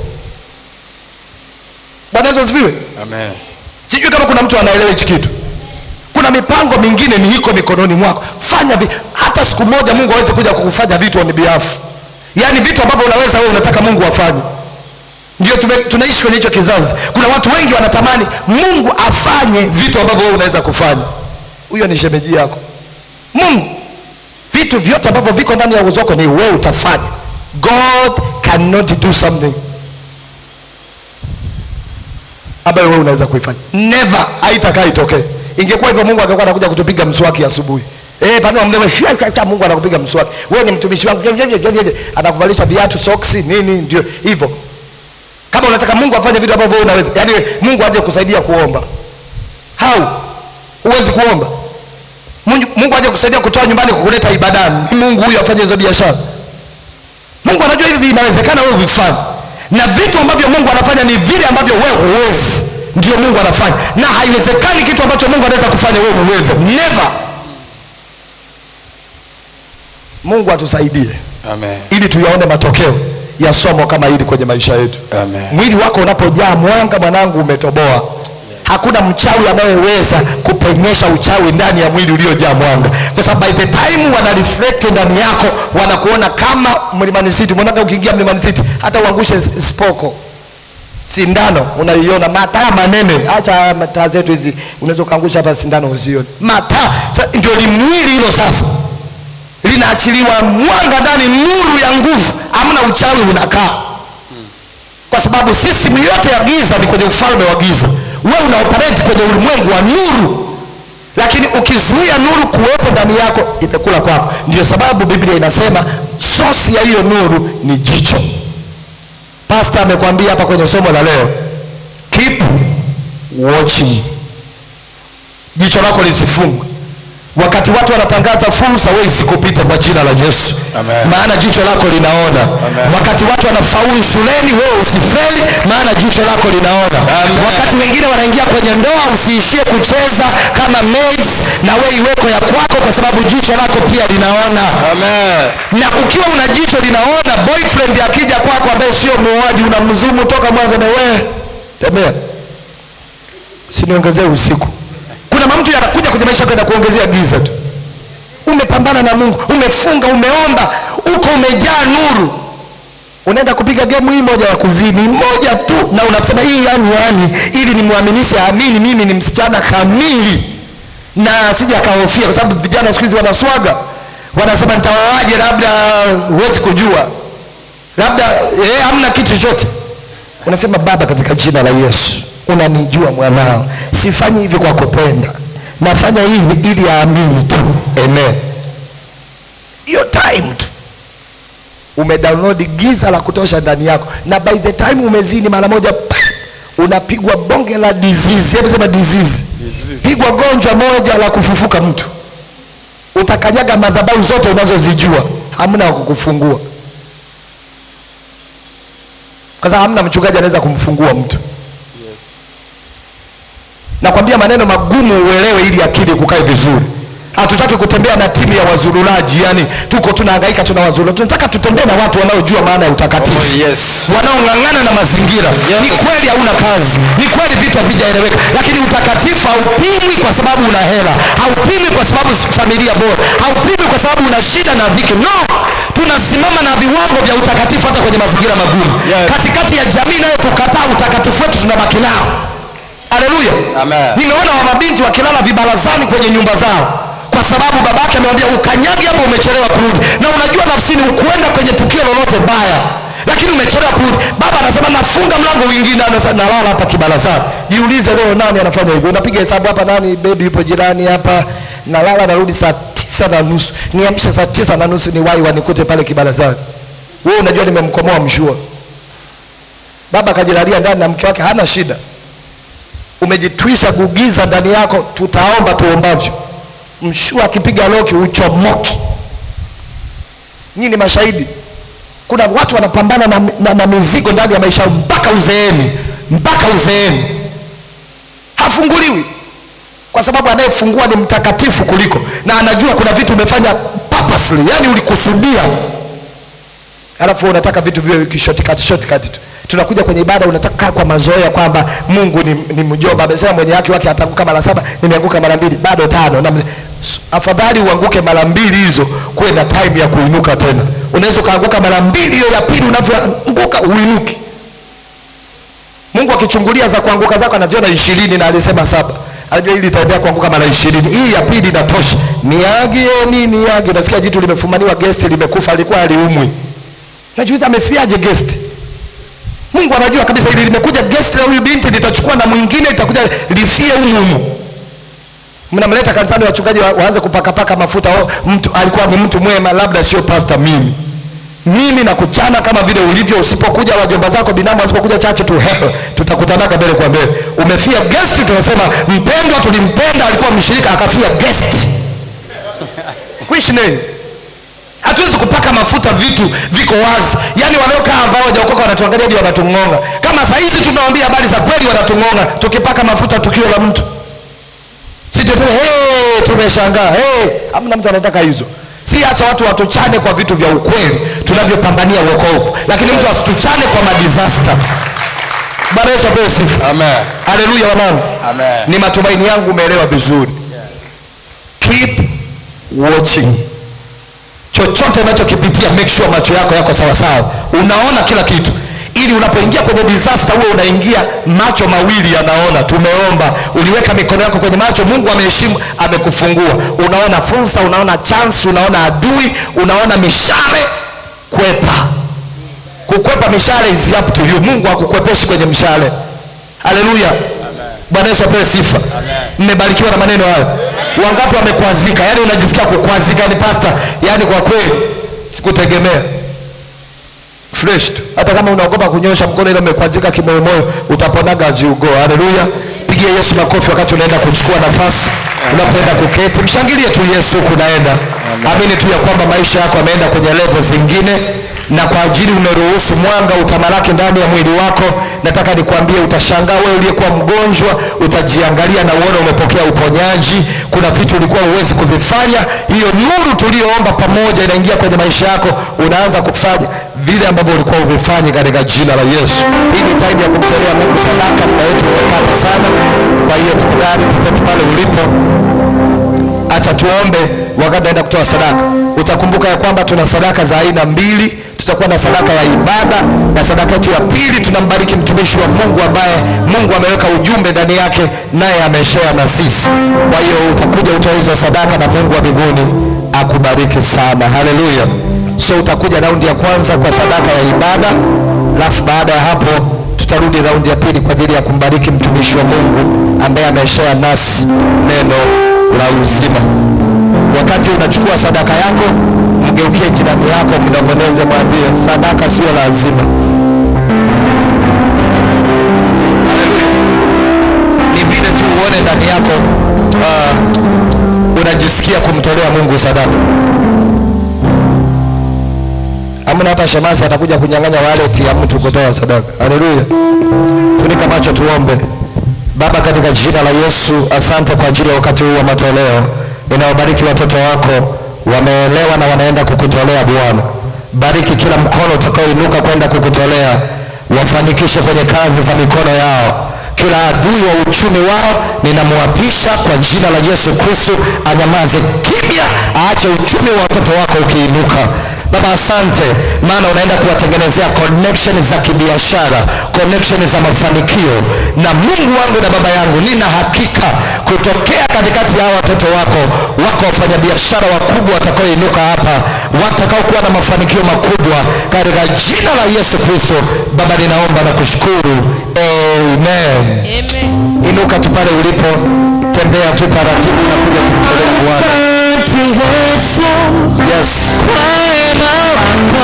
bwana yesu asifiwe Amen. sijui kama kuna mtu anaelewa hichi kitu kuna mipango mingine ni iko mikononi mwako fanya vi, hata siku moja mungu aweze kuja kukufanya vitu on behalf yaani vitu ambavyo unaweza wewe unataka mungu afanye ndio tume, tunaishi kwenye hicho kizazi kuna watu wengi wanatamani mungu afanye vitu ambavyo wewe unaweza kufanya huyo ni shemeji yako mungu vitu vyote ambavyo viko ndani ya uwezo wako ni wewe utafanya god cannot do something ambayo wewe unaweza kuifanya never haitakaa itokee ingekuwa hivyo mungu angekuwa anakuja kutupiga mswaki asubuhi Eh, panua mdomo shia shia shia Mungu anakupiga mswaki. Wewe ni mtumishi wangu. vye, vye, vye, vye, vye. Anakuvalisha viatu, soksi, nini ndio hivyo. Kama unataka Mungu afanye vitu ambavyo wewe unaweza. Yaani Mungu aje kusaidia kuomba. How? Huwezi kuomba. Mungu, Mungu aje kusaidia kutoa nyumbani kukuleta ibadani. Ni Mungu huyu afanye hizo biashara. Mungu anajua hivi inawezekana wewe uvifanye. Na vitu ambavyo Mungu anafanya ni vile ambavyo wewe huwezi. Ndio Mungu anafanya. Na haiwezekani kitu ambacho Mungu anaweza kufanya wewe uweze. Never. Mungu atusaidie Amen. ili tuyaone matokeo ya somo kama hili kwenye maisha yetu. Amen. Mwili wako unapojaa mwanga, mwanangu, umetoboa. Hakuna mchawi anayeweza kupenyesha uchawi ndani ya mwili uliojaa mwanga, kwa sababu by the time wana reflect ndani yako, wanakuona kama Mlimani City. Mwanangu, ukiingia Mlimani City, hata uangushe s- spoko sindano unaiona mataa manene acha mataa zetu hizi unaweza ukaangusha hapa sindano usione mataa Sa- ndio limwili hilo sasa linaachiliwa mwanga ndani nuru ya nguvu amna uchawi unakaa kwa sababu system yote ya giza ni kwenye ufalme wa giza wewe una operate kwenye ulimwengu wa nuru lakini ukizuia nuru kuwepo ndani yako imekula kwako ndio sababu biblia inasema sosi ya hiyo nuru ni jicho pasta amekwambia hapa kwenye somo la leo keep watching jicho lako lisifungwe wakati watu wanatangaza fursa wewe isikupite kwa jina la yesu Amen. maana jicho lako linaona Amen. wakati watu wanafaulu shuleni wewe usifeli maana jicho lako linaona Amen. wakati wengine wanaingia kwenye ndoa usiishie kucheza kama maids na wewe iweko ya kwako kwa sababu jicho lako pia linaona Amen. na ukiwa una jicho linaona boyfriend akija kwako ambaye sio muoaji unamzumu toka mwanzo na wewe tembea siniongezee usiku kuna mamtu yanakuja kwenye maisha yako yanakuongezea giza tu umepambana na mungu umefunga umeomba uko umejaa nuru unaenda kupiga gemu hii moja ya kuzini moja tu na unasema hii yani yani ili nimwaminishe amini mimi ni msichana kamili na sija akahofia kwa sababu vijana siku hizi wanaswaga wanasema nitaoaje labda huwezi kujua labda eh, hamna kitu chochote unasema baba katika jina la yesu unanijua mwanao sifanyi hivi kwa kupenda nafanya hivi ili aamini tu amen hiyo time tu umedownload giza la kutosha ndani yako na by the time umezini mara moja pa, unapigwa bonge la disease hebu sema disease pigwa gonjwa moja la kufufuka mtu utakanyaga madhabahu zote unazozijua hamna wa kukufungua kwa sababu hamna mchungaji anaweza kumfungua mtu nakwambia maneno magumu uelewe ili akili kukae vizuri hatutaki kutembea na timu ya wazurulaji yani tuko tunahangaika tuna wazurula tunataka tutembee na watu wanaojua maana ya utakatifu Oh, yes. wanaong'ang'ana na mazingira Yes. ni kweli hauna kazi ni kweli vitu havijaeleweka lakini utakatifu haupimwi kwa sababu una hela haupimwi kwa sababu si familia bora haupimwi kwa sababu una shida na dhiki no tunasimama na viwango vya utakatifu hata kwenye mazingira magumu Yes. katikati ya jamii nayo tukataa utakatifu wetu tunabaki nao haleluya Amen. nimeona wamabinti wakilala vibarazani kwenye nyumba zao kwa sababu babake amewambia ukanyagi hapo umechelewa kurudi na unajua nafsini ukuenda kwenye tukio lolote baya lakini umechelewa kurudi baba anasema nafunga mlango mwingine anasema nalala hapa kibarazani jiulize leo nani anafanya hivyo unapiga hesabu hapa nani bebi yupo jirani hapa nalala narudi saa tisa na nusu niamshe saa tisa na nusu ni wai wanikute pale kibarazani wewe unajua nimemkomoa mshua baba akajilalia ndani na mke wake hana shida umejitwisha gugiza ndani yako tutaomba tuombavyo mshua akipiga loki uchomoki nyinyi ni mashahidi kuna watu wanapambana na, na, na mizigo ndani ya maisha yao mpaka uzeeni mpaka uzeeni hafunguliwi kwa sababu anayefungua ni mtakatifu kuliko na anajua kuna vitu umefanya purposely yani ulikusudia alafu wewe unataka vitu viwe kishortcut shortcut tu tunakuja kwenye ibada unataka kaa kwa mazoea kwamba mungu ni, ni mjomba amesema mwenye haki wake atanguka mara saba nimeanguka mara mbili bado tano na, s- afadhali uanguke mara mbili hizo kuwe na time ya kuinuka tena unaweza ukaanguka mara mbili hiyo ya pili unavyoanguka uinuki mungu akichungulia za kuanguka zako anaziona ishirini na alisema saba anajua hili itaendelea kuanguka mara ishirini hii ya pili inatosha niagie ni niage nasikia jitu limefumaniwa gesti limekufa alikuwa aliumwi najuiza amefiaje guest mungu anajua kabisa hili limekuja guest la huyu binti litachukua na mwingine litakuja lifie humu humu mnamleta kanisani wachungaji wa, waanze kupakapaka mafuta oh, mtu alikuwa ni mtu mwema labda sio pasta mimi mimi na kuchana kama vile ulivyo usipokuja wajomba zako binamu wasipokuja chache tu hehe tutakutanaga mbele kwa mbele umefia guest tunasema mpendwa tulimpenda alikuwa mshirika akafia guest kuishi nini hatuwezi kupaka mafuta vitu viko wazi yaani wanaokaa ambao wajaokoka wanatuangalia hadi wanatung'onga kama saa hizi tunawaambia habari za kweli wanatung'onga tukipaka mafuta tukio la mtu sitete hey, tumeshangaa hey. hamna mtu anataka hizo si acha watu watuchane kwa vitu vya ukweli tunavyopambania uokovu lakini mtu asituchane kwa madisasta bwana yesu apewe sifa Amen. haleluya wanangu Amen. ni matumaini yangu umeelewa vizuri keep watching chochote unachokipitia make sure macho yako yako sawasawa unaona kila kitu ili unapoingia kwenye disaster huwe unaingia macho mawili yanaona tumeomba uliweka mikono yako kwenye macho mungu ameheshimu amekufungua unaona fursa unaona chance unaona adui unaona mishale kwepa kukwepa mishale is up to you mungu hakukwepeshi kwenye mshale haleluya bwana yesu apewe sifa mmebarikiwa na maneno hayo wangapi wamekwazika yaani unajisikia kukwazika yani pasta yaani kwa kweli sikutegemea fresh tu hata kama unaogopa kunyosha mkono ile umekwazika kimoyomoyo utaponaga as you go haleluya pigia yesu makofi wakati unaenda kuchukua nafasi unapoenda kuketi mshangilie tu yesu huku unaenda amini tu ya kwamba maisha yako yameenda kwenye levo zingine na kwa ajili umeruhusu mwanga utamalaki ndani ya mwili wako nataka nikwambie utashangaa wewe uliyekuwa mgonjwa utajiangalia na uone umepokea uponyaji kuna vitu ulikuwa huwezi kuvifanya hiyo nuru tuliyoomba pamoja inaingia kwenye maisha yako unaanza kufanya vile ambavyo ulikuwa uvifanyi katika jina la yesu hii ni time ya kumtolea mungu sadaka muda wetu umekata sana kwa hiyo tafadhali popote pale ulipo acha tuombe wakati naenda kutoa sadaka utakumbuka ya kwamba tuna sadaka za aina mbili tutakuwa na sadaka ya ibada na sadaka yetu ya pili tunambariki mtumishi wa mungu ambaye mungu ameweka ujumbe ndani yake naye ameshea na sisi kwa hiyo utakuja utoa hizo sadaka na mungu wa mbinguni akubariki sana haleluya so utakuja raundi ya kwanza kwa sadaka ya ibada alafu baada ya hapo tutarudi raundi ya pili kwa ajili ya kumbariki mtumishi wa mungu ambaye ameshea nasi neno la uzima wakati unachukua sadaka yako mgeukie jirani yako mnongoneze mwambie sadaka sio lazima Haleluya. ni vile tu uone ndani yako uh, unajisikia kumtolea mungu sadaka amna hata shemasi atakuja kunyang'anya waleti ya mtu kutoa sadaka haleluya funika macho tuombe baba katika jina la yesu asante kwa ajili ya wakati huu wa matoleo ninawabariki watoto wako wameelewa na wanaenda kukutolea bwana bariki kila mkono utakaoinuka kwenda kukutolea wafanikishe kwenye kazi za mikono yao kila adui wa uchumi wao ninamwapisha kwa jina la yesu kristo anyamaze kimya aache uchumi wa watoto wako ukiinuka baba asante maana unaenda kuwatengenezea connection za kibiashara connection za mafanikio na mungu wangu na baba yangu nina hakika kutokea katikati ya hawa watoto wako wako wafanyabiashara wakubwa watakaoinuka hapa watakaokuwa na mafanikio makubwa katika jina la yesu kristo baba ninaomba na kushukuru amen Amen. inuka tu pale ulipo tembea tu taratibu na kuja kumtolea bwana Asante Yesu yes kwa wema wako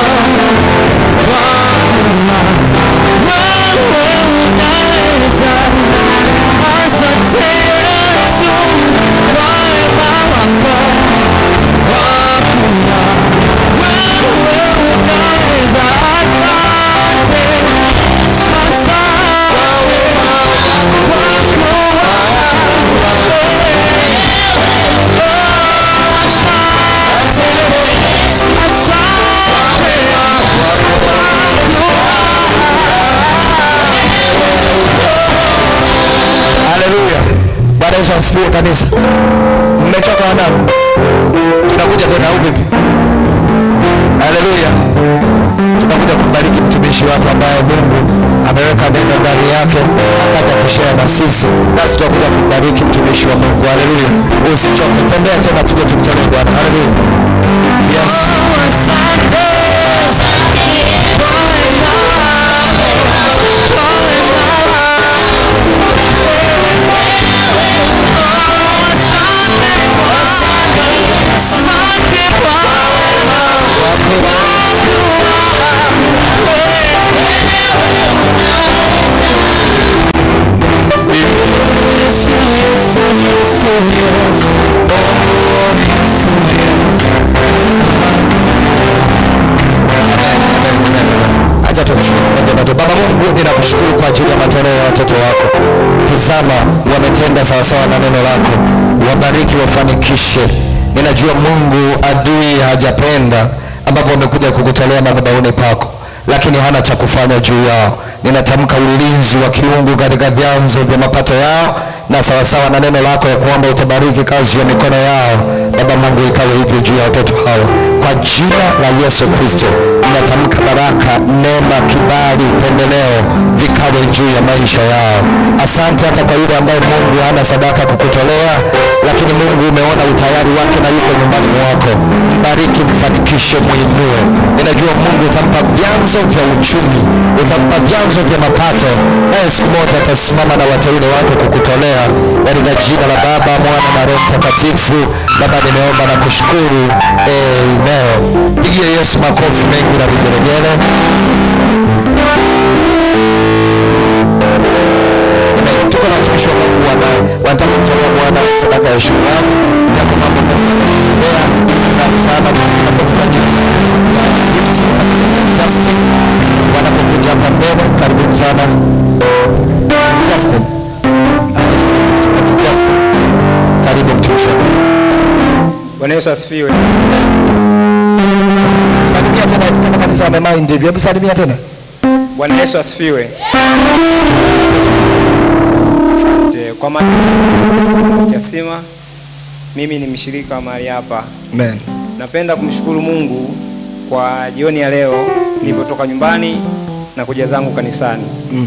Bwana. Wewe unaweza. Asante Yesu kwa wema wako Bwana. Wewe unaweza. Asante. Asante haleluya bwana yesu asifiwe kanisa mmechoka wanangu tunakuja tena au vipi haleluya tunakuja kumbariki mtumishi wako ambaye mungu ameweka neno ndani yake akaja kushea na sisi nasi tunakuja kumbariki mtumishi wa mungu haleluya usichoke tembea tena tuje tumtolee bwana haleluya yes acha tumshukuru Mungu na tu- baba mungu ninakushukuru kwa ajili ya matoleo ya watoto wako tizama wametenda sawasawa na neno lako wabariki wafanikishe ninajua mungu adui hajapenda ambapo wamekuja kukutolea madhabahuni pako lakini hana cha kufanya juu yao ninatamka ulinzi wa kiungu katika vyanzo vya mapato yao na sawasawa na neno lako ya kwamba utabariki kazi ya mikono yao baba mungu ikawe hivyo juu ya watoto hawa kwa jina la yesu kristo ninatamka baraka neema kibali upendeleo vikawe juu ya maisha yao asante hata kwa yule ambaye mungu hana sadaka kukutolea lakini mungu umeona utayari wake na yuko nyumbani mwako mbariki mfanikishe mwinue ninajua mungu utampa vyanzo vya uchumi utampa vyanzo vya mapato naye siku moja atasimama na wateule wake kukutolea katika jina la baba mwana na roho mtakatifu baba nimeomba na kushukuru amen pigie yesu makofi mengi na vigelegele Amen. tuko na watumishi wa mungu wana- wanataka kumtolea bwana Bwana sadaka ya shukrani. Yako mambo Mungu anaendelea. Shukrani sana tunapofuata gift Justin wanapokuja hapa mbele, karibuni sana Justin. Justin, karibu mtumishi. wa Mungu. Bwana Yesu asifiwe. Salimia tena kama kanisa wamemind hivi. Hebu salimia tena. Bwana Yesu asifiwe. Asante kwa maana kiasima, mimi ni mshirika wa mahali hapa. Amen. Napenda kumshukuru Mungu kwa jioni ya leo nilivyotoka nyumbani na kuja zangu kanisani. Mm.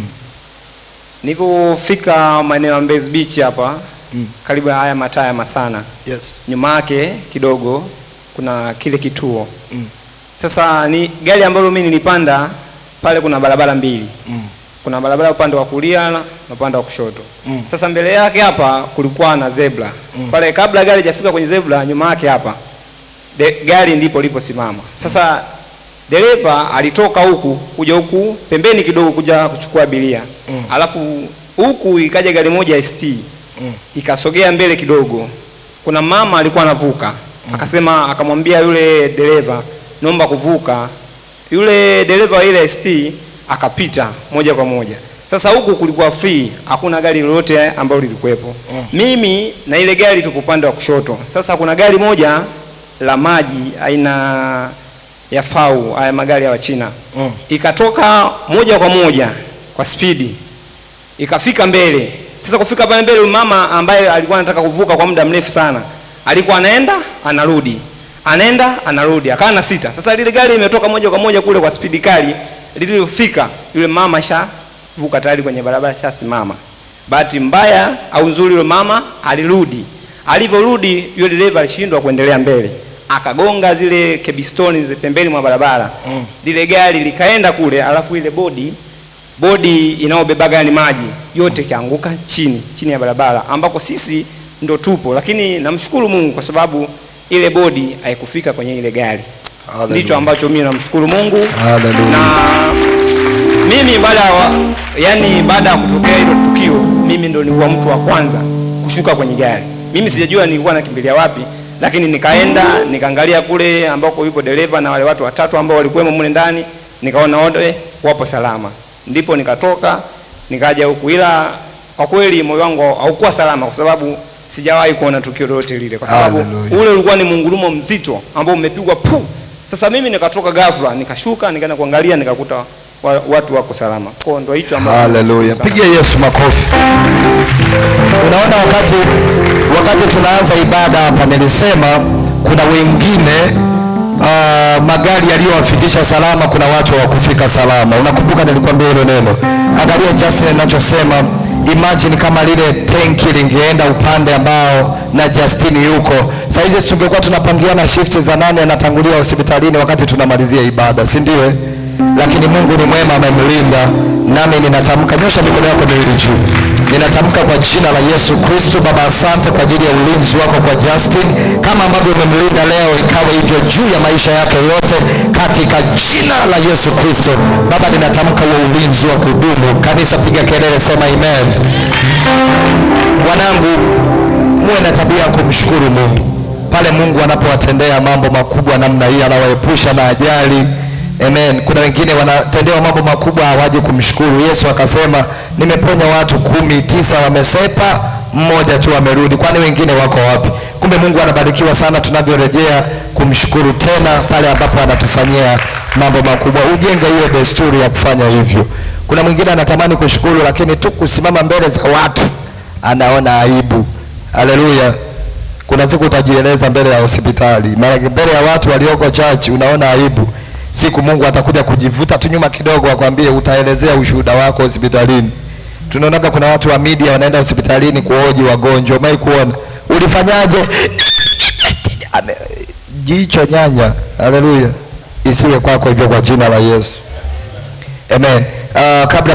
Nilivyofika maeneo ya Mbezi Beach hapa karibu na haya mataa ya Masana, Yes. nyuma yake kidogo kuna kile kituo Mm. Sasa ni gari ambalo mimi nilipanda pale, kuna barabara mbili Mm. kuna barabara upande wa kulia na upande wa kushoto. Mm. Sasa mbele yake hapa kulikuwa na zebra pale, kabla gari hajafika kwenye zebra, nyuma yake hapa de, gari ndipo liposimama. Sasa dereva alitoka huku kuja huku pembeni kidogo kuja kuchukua abiria Mm. alafu huku ikaja gari moja ST Mm. ikasogea mbele kidogo. Kuna mama alikuwa anavuka akasema, akamwambia yule dereva, naomba kuvuka. Yule dereva wa ile ST akapita moja kwa moja. Sasa huku kulikuwa free, hakuna gari lolote ambalo lilikuwepo. Mimi na ile gari tupo upande wa kushoto. Sasa kuna gari moja la maji aina ya fau, haya magari ya Wachina Mm. ikatoka moja kwa moja kwa spidi ikafika mbele. Sasa kufika pale mbele, huyu mama ambaye alikuwa anataka kuvuka kwa muda mrefu sana, alikuwa anaenda anarudi, anaenda anarudi, akawa na sita. Sasa lile gari imetoka moja kwa moja kule kwa spidi kali, lililofika yule mama shavuka tayari kwenye barabara, shasimama. Bahati mbaya au nzuri, yule mama alirudi. Alivyorudi yule dereva alishindwa kuendelea mbele, akagonga zile kebistoni zile pembeni mwa barabara Mm. lile gari likaenda kule, alafu ile bodi bodi inayobeba gari maji yote ikaanguka chini chini ya barabara ambako sisi ndo tupo, lakini namshukuru Mungu kwa sababu ile bodi haikufika kwenye ile gari. Hallelujah. Ndicho ambacho mimi namshukuru Mungu Hallelujah. na mimi baada ya yani, baada ya kutokea hilo tukio, mimi ndo nilikuwa mtu wa kwanza kushuka kwenye gari. Mimi sijajua nilikuwa nakimbilia wapi, lakini nikaenda nikaangalia kule ambako yupo dereva na wale watu watatu ambao walikuwemo mule ndani, nikaona wote wapo salama, ndipo nikatoka nikaja huku, ila kwa kweli moyo wangu haukuwa salama, kwa sababu sijawahi kuona tukio lolote lile, kwa sababu Hallelujah. ule ulikuwa ni mungurumo mzito ambao umepigwa pu. Sasa mimi nikatoka ghafla, nikashuka nikaenda kuangalia, nikakuta wa, watu wako salama. Kwa hiyo ndio hicho ambacho Haleluya. nashukuru sana. Pigia Yesu makofi. Unaona wakati wakati tunaanza ibada hapa nilisema kuna wengine uh, magari yaliyowafikisha salama, kuna watu hawakufika salama. Unakumbuka nilikwambia hilo neno? Angalia Justin ninachosema, imagine kama lile tenki lingeenda upande ambao na Justin yuko. Saa hizi tungekuwa tunapangiana shift za nani anatangulia hospitalini wakati tunamalizia ibada, si ndio? eh? lakini Mungu ni mwema, amemlinda. Nami ninatamka, nyosha mikono yako miwili juu, ninatamka kwa jina la Yesu Kristo. Baba, asante kwa ajili ya ulinzi wako kwa Justin, kama ambavyo umemlinda leo, ikawa hivyo juu ya maisha yake yote, katika jina la Yesu Kristo. Baba, ninatamka huo ulinzi wa kudumu. Kanisa, piga kelele, sema amen. Wanangu, muwe na tabia ya kumshukuru Mungu pale Mungu anapowatendea mambo makubwa namna hii, anawaepusha na ajali. Amen. Kuna wengine wanatendewa mambo makubwa hawaji kumshukuru. Yesu akasema, nimeponya watu kumi, tisa wamesepa, mmoja tu amerudi. Kwani wengine wako wapi? Kumbe Mungu anabarikiwa sana tunavyorejea kumshukuru tena pale ambapo anatufanyia mambo makubwa. Ujenge hiyo desturi ya kufanya hivyo. Kuna mwingine anatamani kushukuru, lakini tu kusimama mbele za watu anaona aibu. Haleluya. Kuna siku utajieleza mbele ya hospitali, mara mbele ya watu walioko church, unaona aibu. Siku Mungu atakuja kujivuta tu nyuma kidogo, akwambie utaelezea ushuhuda wako hospitalini. Tunaonaga kuna watu wa media wanaenda hospitalini kuoji wagonjwa. Umewahi kuona? Ulifanyaje? Ame- Jicho nyanya. Haleluya. Isiwe kwako hivyo kwa jina la Yesu. Amen. Uh, kabla